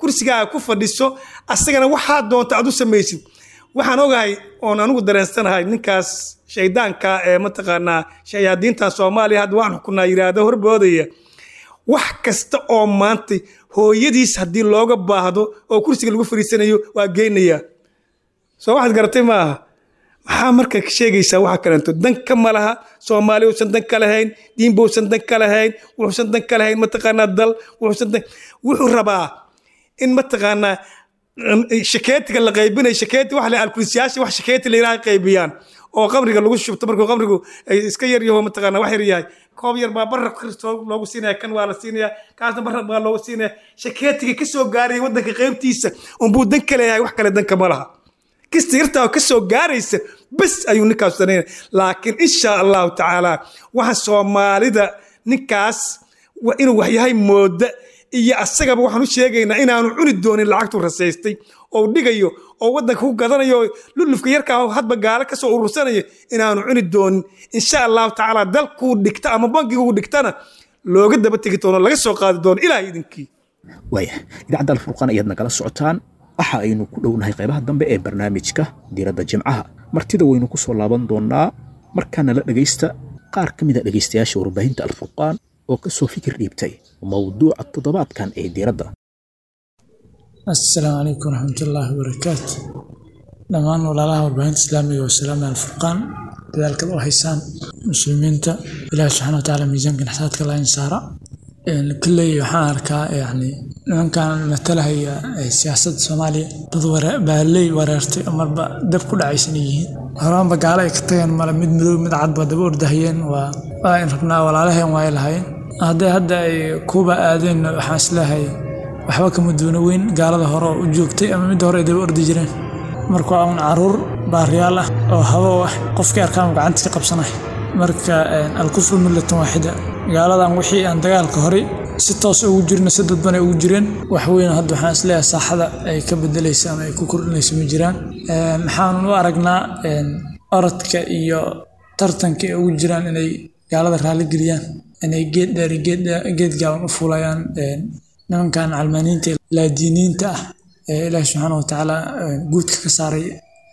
kursigaaga ku fadhiso asagana waxaa doonta aad u samaysid waxaan ogahay oon anigu dareensanahay ninkaas shaydaanka ee mataqaanaa shayaadiinta soomaaliya hadda waan xukunaa yiraahdo horboodaya wax kasta oo maanta hooyadiis haddii looga baahdo oo kursiga lagu fariisanayo waa geynayaa soo waxaad garatay maaha maxaa marka sheegaysaa waxa kaleento danka ma laha soomaali uusan dan ka lahayn diinba uusan dan ka lahayn wuxuusan dan ka lahayn mataqaanaa dal wuxuusan dan wuxuu rabaa in mataqaanaa shakeetiga la qaybinayo shakeeti wax la alkulisiyaasha wax shakeeti la yiraahdo qaybiyaan oo qamriga lagu shubto markuu qamrigu iska yar yaho mataqaana wax yar yahay koob yar baa barra kristoo loogu siinaya kan waa la siinaya kaasna barra baa loogu siinaya shakeetiga ka soo gaaraya waddanka qaybtiisa unbuu dan ka leeyahay wax kale danka ma laha kista yartaa ka soo gaaraysa bes ayuu ninkaas sanaynaya laakiin insha allahu tacaala waxa soomaalida ninkaas inuu waxyahay mooda iyo asagaba waxaan u sheegaynaa inaanu cuni doonin lacagtuu rasaystay oo dhigayo oo waddanka ku gadanayo lulufka yarkaa hadba gaalo kasoo urursanayo inaanu cuni doonin insha allahu tacaala dalkuu dhigta ama bankiguu dhigtana looga daba tegi doono laga soo qaadi doono ilaah idinkii waaya idaacadda alfurqaan ayaad nagala socotaan waxa aynu ku dhownahay qaybaha dambe ee barnaamijka diiradda jimcaha martida waynu ku soo laaban doonaa markaana la dhegaysta qaar ka mid a dhegaystayaasha warbaahinta alfurqaan oo ka soo fikir dhiibtay mowduuca toddobaadkan ee diiradda asalaamu calaykum waraxmatullaahi wabarakaatu dhammaan walaalaha warbaahinta islaamiga wasalaam alfurqaan dadaalkad u haysaan muslimiinta ilaahi subxana wa tacaala miisaanka naxsaadka la insaara kalley waxaan arkaa yani nimankan matalahaya siyaasadda soomaaliya dad baaley wareertay oo marba dab ku dhacaysan yihiin horaanba gaalo ay ka tageen male mid madow mid cadba daba ordahayeen waa waa in rabnaa walaalaheen waay lahaayeen hadday hadda ay kuuba aadeen waxaan isleehay waxba kama duuna weyn gaalada hore oo u joogtay ama midda hore ay daba ordi jireen marka waa un caruur baariyaal ah oo habow ah qofkii arkaan gacantii ka qabsanay marka alkufru millatan waaxida gaaladan wixii aan dagaalka horey si toos ugu jirna si dadban ay ugu jireen wax weyn hadda waxaan isleeyahay saaxada ay ka bedelaysa ama ay ku kordhinayso ma jiraan maxaanun u aragnaa orodka iyo tartanka ay ugu jiraan inay gaalada raalli geliyaan inay geed dheer geed gaaban u fuulayaan nimankan calmaaniinta laadiiniinta ah ee ilaahi subxaana wa tacaala guudka ka saaray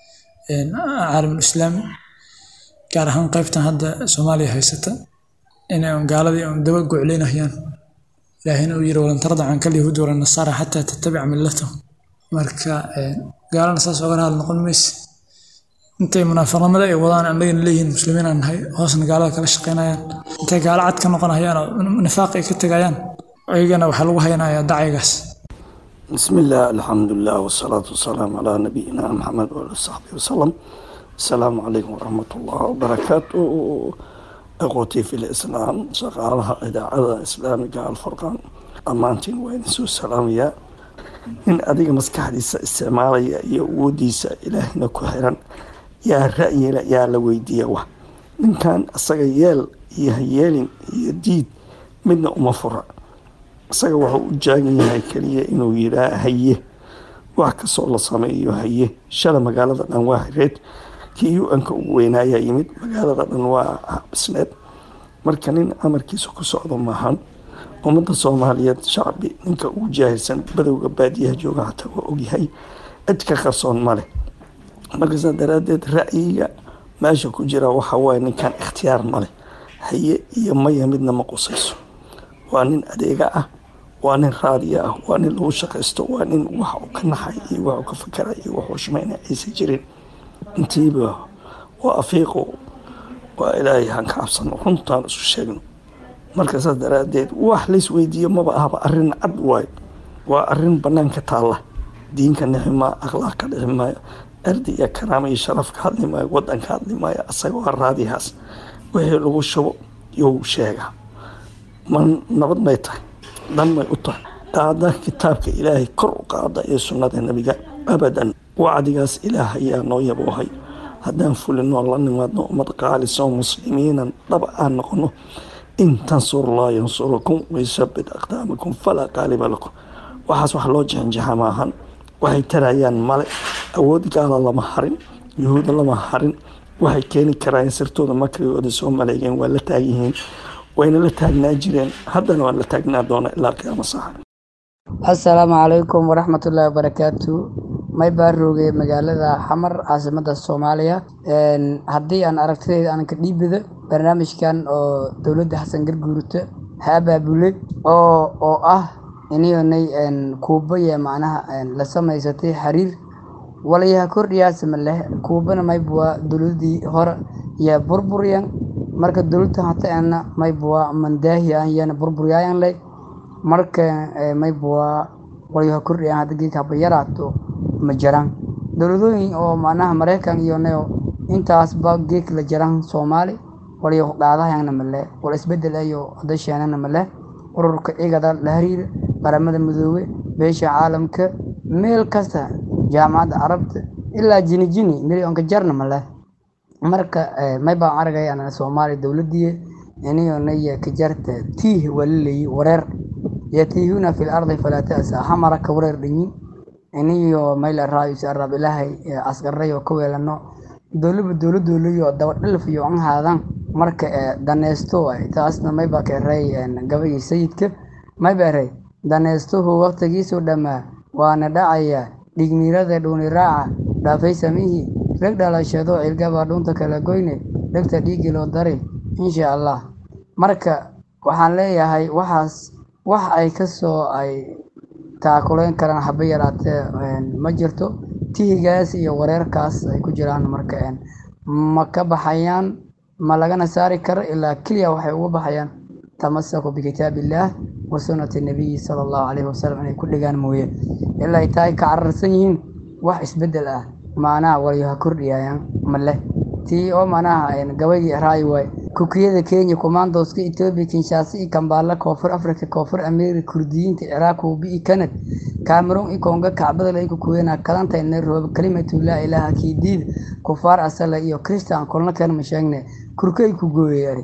caalamul islaami gaar ahaan qaybtan hadda soomaaliya haysata inay un gaaladii un daba gocleynayaan ilaahina uu yiri walan tarda canka alyahuudi wala nasaara xataa tattabica millatahum marka gaalana saas oga raali noqon mayse intay munaafiqnimada ay wadaan annagana leeyihiin muslimiin aan nahay hoosna gaalada kala shaqaynayaan intay gaalo cad ka noqonayaan oo nifaaq ay ka tegayaan ayagana waxaa lagu haynayaa dacaygaas بسم الله الحمد لله والصلاة والسلام على نبينا محمد وعلى صحبه وسلم السلام عليكم ورحمة الله وبركاته أخوتي في الإسلام شغالها إذاعة إسلامية الفرقان أمانتين وين سو السلامية إن أديك مسكحديسة استعمالية يوديسة إلهنا كحرا يا رأي يا لويدية وح من كان أصغيال يهيالين يديد من أمفرع isaga wuxuu u jaagan yahay keliya inuu yiraa haye wax kastoo la sameeyo haye shala magaalada dhan waa hireed kii u-anka ugu weynaayaa yimid magaalada dhan waa habisneed marka nin amarkiisa ku socdo maahan ummadda soomaaliyeed shacbi ninka ugu jaahilsan badowga baadiyaha jooga xataa waa ogyahay cid ka qarsoon male markasaa daraaddeed ra'yiga meesha ku jira waxa waaye ninkan ikhtiyaar male haye iyo maya midna ma qusayso waa nin adeega ah waa nin raadiya ah waa nin lagu shaqaysto waa nin wax uu ka naxay iyo wax uu ka fakara iyo wax uu shumayna aysan jirin intiiba waa afiiqo waa ilaahay han ka cabsano runtaan isu sheegno marka saas daraaddeed wax lays weydiiyo maba ahaba arrin cad waayo waa arrin banaanka taalla diinka nixi maayo akhlaaq ka dhixi maayo erdi iyo karaama iyo sharaf ka hadli maayo waddan ka hadli maayo asaga waa raadiyahaas wixii lagu shubo you sheegaa ma nabad may tahay dan may u tahay qaada kitaabka ilaahay kor u qaada iyo sunnada nebiga abadan wacdigaas ilaah ayaa noo yaboohay haddaan fulinoo la nimaadno ummad qaalisoo muslimiinan dhab aan noqono in tansurullah yansurukum waysabit aqdaamakum falaa qaaliba lakum waxaas wax loo jexinjaxa maahan waxay tarayaan male awood gaala lama harin yuhuuda lama harin waxay keeni karaan sirtooda makrigooda soo maleegeen waa la taagyihiin wayna la taagnaa jireen haddana waan la taagnaa doona ilaa qiyaamo saxa asalaamu calaykum waraxmatullaahi wabarakaatu may baa roogay magaalada xamar caasimada soomaaliya haddii aan aragtidayda aan ka dhiibida barnaamijkan oo dowladda xasan garguurta ha abaabulay oo oo ah iniyonay kuubaya macnaha la samaysatay xiriir walayaha kordhiyaasama leh kuubana maybuwa dowladii hore yaa burburyan marka dowladda hataana maybuwa mandaahiyan yana burburyayan leh marka maybuwa walayaha kordhiyan hadda geedka haba yaraato ma jiraan dowladooyin oo macnaha maraykan iyo nayo intaasba geedka la jiraan soomaali walayo dhaadahayana male wala isbedel ayo hadasheenana male ururka igada la hariira qaramada midoobe beesha caalamka meel kasta jaamacadda carabta ilaa jini jini milyoonka jarna male marka may baan aragay ana soomaali dowladii iniyonaya ka jarta tiih walaleeyi wareer yatiihuna fi lardi falaa ta'sa hamara ka wareer dhanyin iniyo mayla raayus arab ilaahay asqarayo ka weelano dowlaba dowladoolayo dabadhilfiyo an haadan marka daneysto taasna mayba ka eray gabayii sayidka mayba eray daneystuhu waqtigiisu dhammaa waana dhacaya dhigniirada dhuuni raaca dhaafay samihii rag dhalashado cilgaba dhunta kala goyne dhegta dhiigii loo dari insha allah marka waxaan leeyahay waxaas wax ay kasoo ay taakuleyn karaan haba yaraatee ma jirto tihigaas iyo wareerkaas ay ku jiraan marka ma ka baxayaan ma lagana saari karo ilaa keliya waxay uga baxayaan tamasaku bikitaabillaah wa sunnati nabiyi sala allahu caleyhi wasalam inay ku dhigaan mooye ilaa ay tahay ka cararsan yihiin wax isbedel ah macnaha walayaha kordhiyayaan male tii oo macnaha gabaygii raayi waay kukiyada kenya commandoska etoobiya kinshasa iyo kambaala koonfur africa koonfur america kurdiyiinta ciraaq hubi iyo kanad cameroon iyo konga kacbada lagu kuweena kalanta nairobi kalimatu laa ilaaha kiidiida kufaar asala iyo christian kolna keen ma sheegne kurkay ku gooyay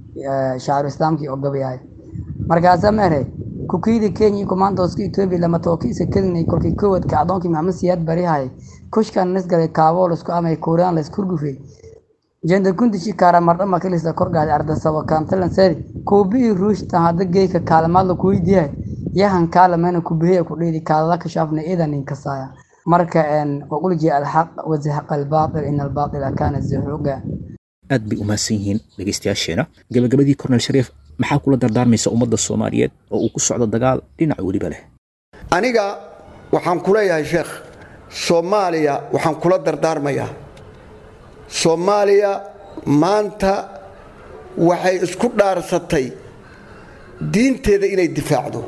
shacru islaamkii oo gabayahay markaasa meere kukiyada kenya iyo commandoska etoobiya lama tookiisa kadinay kolkii kowad kacdoonkii maxamed siyaad barihay kushkan nisgalay kaaboo laisku amay kuuraan laiskurgufay jenda kundishi kaara mardhama kilisa korgaadi ardasabo kaantalanseeri kuubii ruushtan hadda geeka kaalamaad la kuweydiyahay yahan kaalamena kubihiya kudhiidi kaadada kashaafna idan inkasaaya marka waqulji alxaq wazahaqa albaatil in albaatila kaana zahuuga aad bay umahadsan yihiin dhegeystayaasheena gabagabadii kornel shariif maxaa kula dardaarmaysa ummadda soomaaliyeed oo uu ku socdo dagaal dhinac weliba leh aniga waxaan ku leeyahay sheekh soomaaliya waxaan kula dardaarmayaa soomaaliya maanta waxay isku dhaarsatay diinteeda inay difaacdo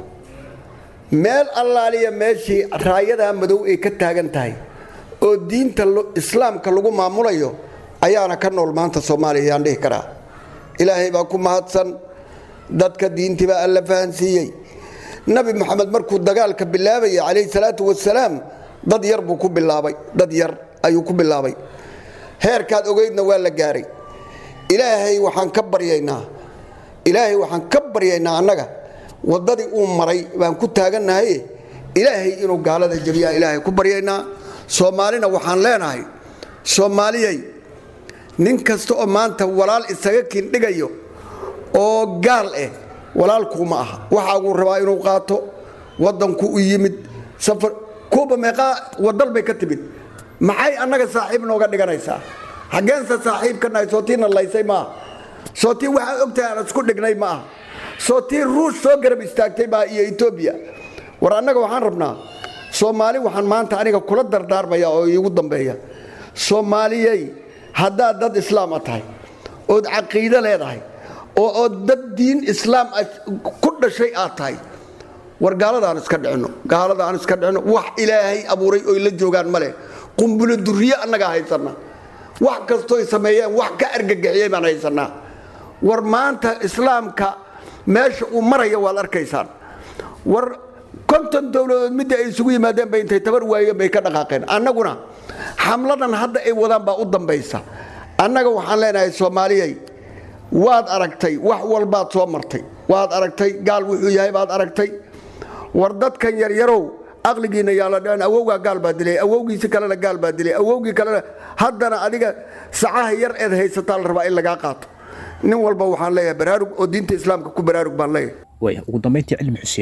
meel allaaliya meeshii raayadaa madow ay ka taagan tahay oo diinta islaamka lagu maamulayo ayaana ka nool maanta soomaaliya ayaan dhihi karaa ilaahay baa ku mahadsan dadka diintii baa alla fahansiiyey nabi moxamed markuu dagaalka bilaabayay calayhi salaatu wasalaam dad yar buu ku bilaabay dad yar ayuu ku bilaabay heerkaad ogeydna waa la gaaray ilaahay waxaan ka baryaynaa ilaahay waxaan ka baryaynaa annaga waddadii uu maray baan ku taagannahay ilaahay inuu gaalada jabiyaa ilaahay ku baryaynaa soomaalina waxaan leenahay soomaaliyay nin kasta oo maanta walaal isaga kindhigayo oo gaal eh walaalkuuma aha waxaaguu rabaa inuu qaato waddanku u yimid safar kuuba meeqaa wadal bay ka timid maxay annaga saaxiib nooga dhiganaysaa xaggeense saaxiib ka nahay soo tiina laysay maaha soo tii waxaa ogtahay aan isku dhignay ma aha soo tii ruush soo garab istaagtay baa iyo etoobiya war annaga waxaan rabnaa soomaali waxaan maanta aniga kula dardaarmaya oo iigu dambeeya soomaaliyey haddaad dad islaama tahay ood caqiido leedahay oo ood dad diin islaam ku dhashay aad tahay war gaaladaan iska dhicino gaaladaan iska dhicino wax ilaahay abuuray oy la joogaan ma leh qumbulo duriye annagaa haysanna wax kastooy sameeyeen wax ka argagixiyey baan haysanaa war maanta islaamka meesha uu maraya waad arkaysaan war konton dowladood midda ay isugu yimaadeen bay intay tabar waayeen bay ka dhaqaaqeen annaguna xamladan hadda ay wadaan baa u dambaysa annaga waxaan leenahay soomaaliyey waad aragtay wax walbaad soo martay waad aragtay gaal wuxuu yahay baad aragtay war dadkan yaryarow aqligiina yaala dhicin awowgaa gaal baa dilay awowgiisi kalena gaal baa dilay awowgii kalena haddana adiga sacaha yar eed haysataa la rabaa in lagaa qaato nin walba waxaan leeyahay baraarug oo diinta islaamka ku baraarug baan leeyahay waaya ugu dambayntii cilmi xuseen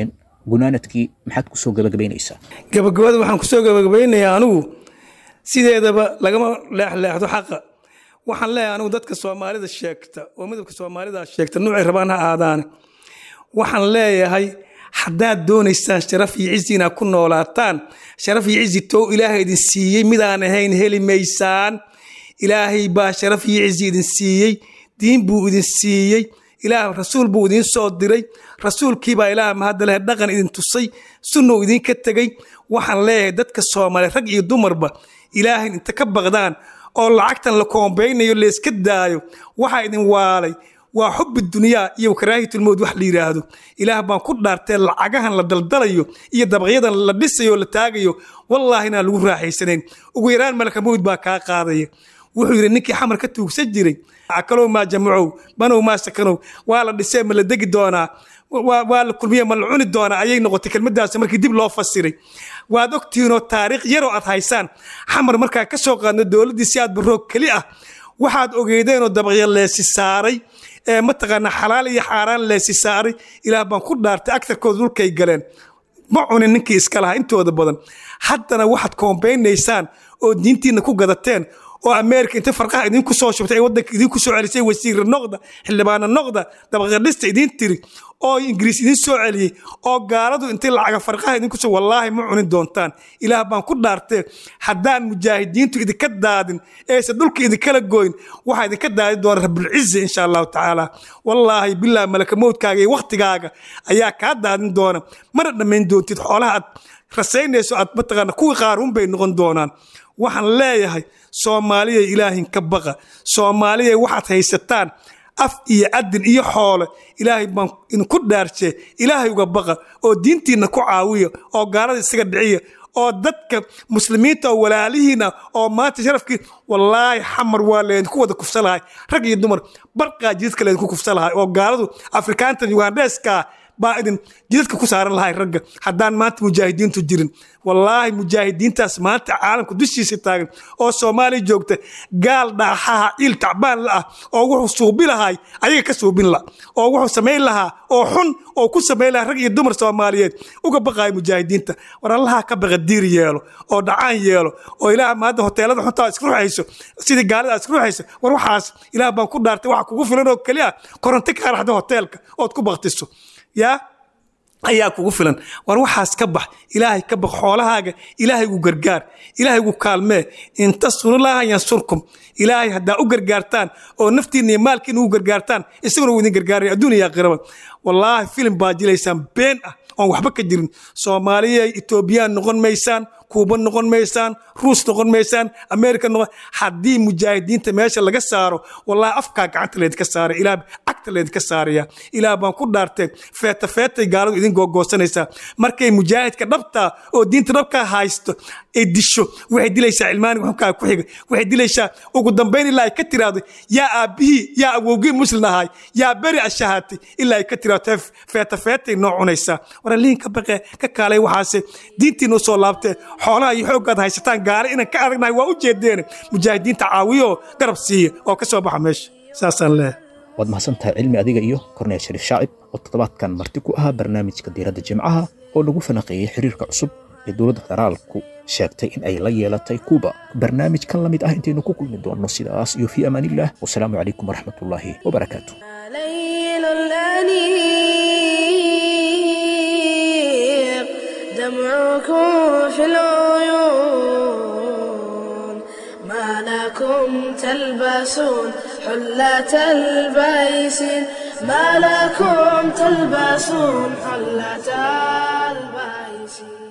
gunaanadkii maxaad kusoo gabagabaynaysaa gabagabada waxaan kusoo gabagabaynayaa anigu sideedaba lagama leexleexdo xaqa waxaan leeyahay anigu dadka soomaalida sheegta oo midabka soomaalida sheegta nuucay rabaan ha aadaane waxaan leeyahay haddaad doonaysaan sharaf iyo cizi inaad ku noolaataan sharaf iyo cizi tow ilaahay idin siiyey midaan ahayn heli maysaan ilaahay baa sharaf iyo cizi idin siiyey diin buu idin siiyey ilaah rasuul buu idiin soo diray rasuulkiibaa ilaah mahadda leh dhaqan idin tusay sunnou idinka tegey waxaan leeyahay dadka soomaaliya rag iyo dumarba ilaahay inta ka baqdaan oo lacagtan la koombaynayo layska daayo waxaa idin waalay waa xubi dunyaa iyo karaahiyatulmowd wax la yidhaahdo ilaah baan ku dhaartee lacagahan la daldalayo iyo dabaqyadan la dhisayo o la taagayo wallaahi inaan lagu raaxaysanayn ugu yaraan malaka mowd baa kaa qaadaya wuxuu yidhi ninkii xamar ka tuugsan jiray akalow maa jamacow banow maa sakanow waa la dhisee ma la degi doonaa waa la kulmiye ma la cuni doonaa ayay noqotay kelmadaas markii dib loo fasiray waad ogtihiinoo taariikh yaroo aad haysaan xamar markaa ka soo qaadno dowladdii si aad baroog keli ah waxaad ogeydeenoo dabaqya leesi saaray ee mataqaanaa xalaal iyo xaaraan leesi saaray ilaah baan ku dhaartay agtarkooda dhulkay galeen ma cunin ninkii iska lahaa intooda badan haddana waxaad koombaynaysaan oo diintiina ku gadateen oo ameerika inta farqaha idinku soo shubtay ee waddanka idinku soo celisay wasiirra noqda xildhibaana noqda dabaqadhista idiin tiri oo ingiriis idiin soo celiyey oo gaaladu intay lacaga farqaha idinku soo wallaahi ma cunin doontaan ilaah baan ku dhaartee haddaan mujaahidiintu idinka daadin eese dhulka idinkala goyn waxaa idinka daadi doona rabulcizi insha allahu tacaala wallaahi bilaa malaka mowdkaaga iyo waktigaaga ayaa kaa daadin doona mana dhammayn doontid xoolaha aad rasaynayso aad mataqaana kuwii qaaruun bay noqon doonaan waxaan leeyahay soomaaliya ilaahin ka baqa soomaaliya waxaad haysataan af iyo adin iyo xoole ilaahay baan idinku dhaarjee ilaahay uga baqa oo diintiinna ku caawiya oo gaalada isaga dhiciya oo dadka muslimiinta oo walaalihiina oo maanta sharafkii wallaahi xamar waa leedinku wada kufsa lahay rag iyo dumar barqaa jidadka leedinku kufsa lahay oo gaaladu afrikaantan yugandeeskaa baa idin jidadka ku saaran lahay ragga haddaan maanta mujaahidiintu jirin wallaahi mujaahidiintaas maanta caalamka dushiisa taagan oo soomaaliya joogta gaal dhaaxaha ciil tacbaan la ah oo wuxuu suubi lahay ayaga ka suubin la oo wuxuu samayn lahaa oo xun oo ku samayn lahaa rag iyo dumar soomaaliyeed uga baqaaya mujaahidiinta war allaha ka baqa diir yeelo oo dhacaan yeelo oo ilaah maanta hoteelada xuntaa isku ruxayso sidii gaalada isku ruxayso war waxaas ilaah baan ku dhaartay waxa kugu filan oo keliya koronto ka raxda hoteelka ood ku baktiso yaa ayaa kugu filan war waxaas ka bax ilaahay ka bax xoolahaaga ilaahay gu gargaar ilaahay gu kaalmee in tasurulaha yansurkum ilaahay haddaa u gargaartaan oo naftiinna iyo maalkiina u gargaartaan isaguna uu idin gargaaraya adduun iyo aakhiraba wallaahi filim baa jilaysaan been ah oon waxba ka jirin soomaaliya etoobiyaan noqon maysaan kuuba noqon maysaan ruus noqon maysaan ameerika noqon haddii mujaahidiinta meesha laga saaro wallahi afkaa gacanta leedka saara ilaah cagta leedka saaraya ilaah baan ku dhaartay feeta feetay gaaladu idin googoosanaysaa markay mujaahidka dhabtaa oo diinta dhabkaa haysto ay disho waxay dilaysaa cilmaaniga xunkaa ku xiga waxay dilaysaa ugu dambayn ilaa ay ka tiraahdo yaa aabbihii yaa awowgii muslin ahay yaa beri ashahaatay ilaa ay ka tiraahdo feeta feetay noo cunaysaa waraliin ka baqe ka kaalay waxaase diintiina usoo laabtee xoolaha iyo xooggaad haysataan gaale inaan ka adagnahay waa u jeedeen mujaahidiinta caawiyo garab siiya oo ka soo baxa meesha saasaan leeyahay waad mahadsantahay cilmi adiga iyo korneel shariif shaacib oo toddobaadkan marti ku ahaa barnaamijka diiradda jimcaha oo lagu falanqeeyey xiriirka cusub ee dowladda federaalku sheegtay in ay la yeelatay kuuba barnaamij kan la mid ah intaynu ku kulmi doonno sidaas iyo fii amaaniillah wasalaamu calaykum waraxmatullaahi wabarakaatu ليل الأنيق دمعكم في العيون ما لكم تلبسون حلة البيس ما لكم تلبسون حلة البيس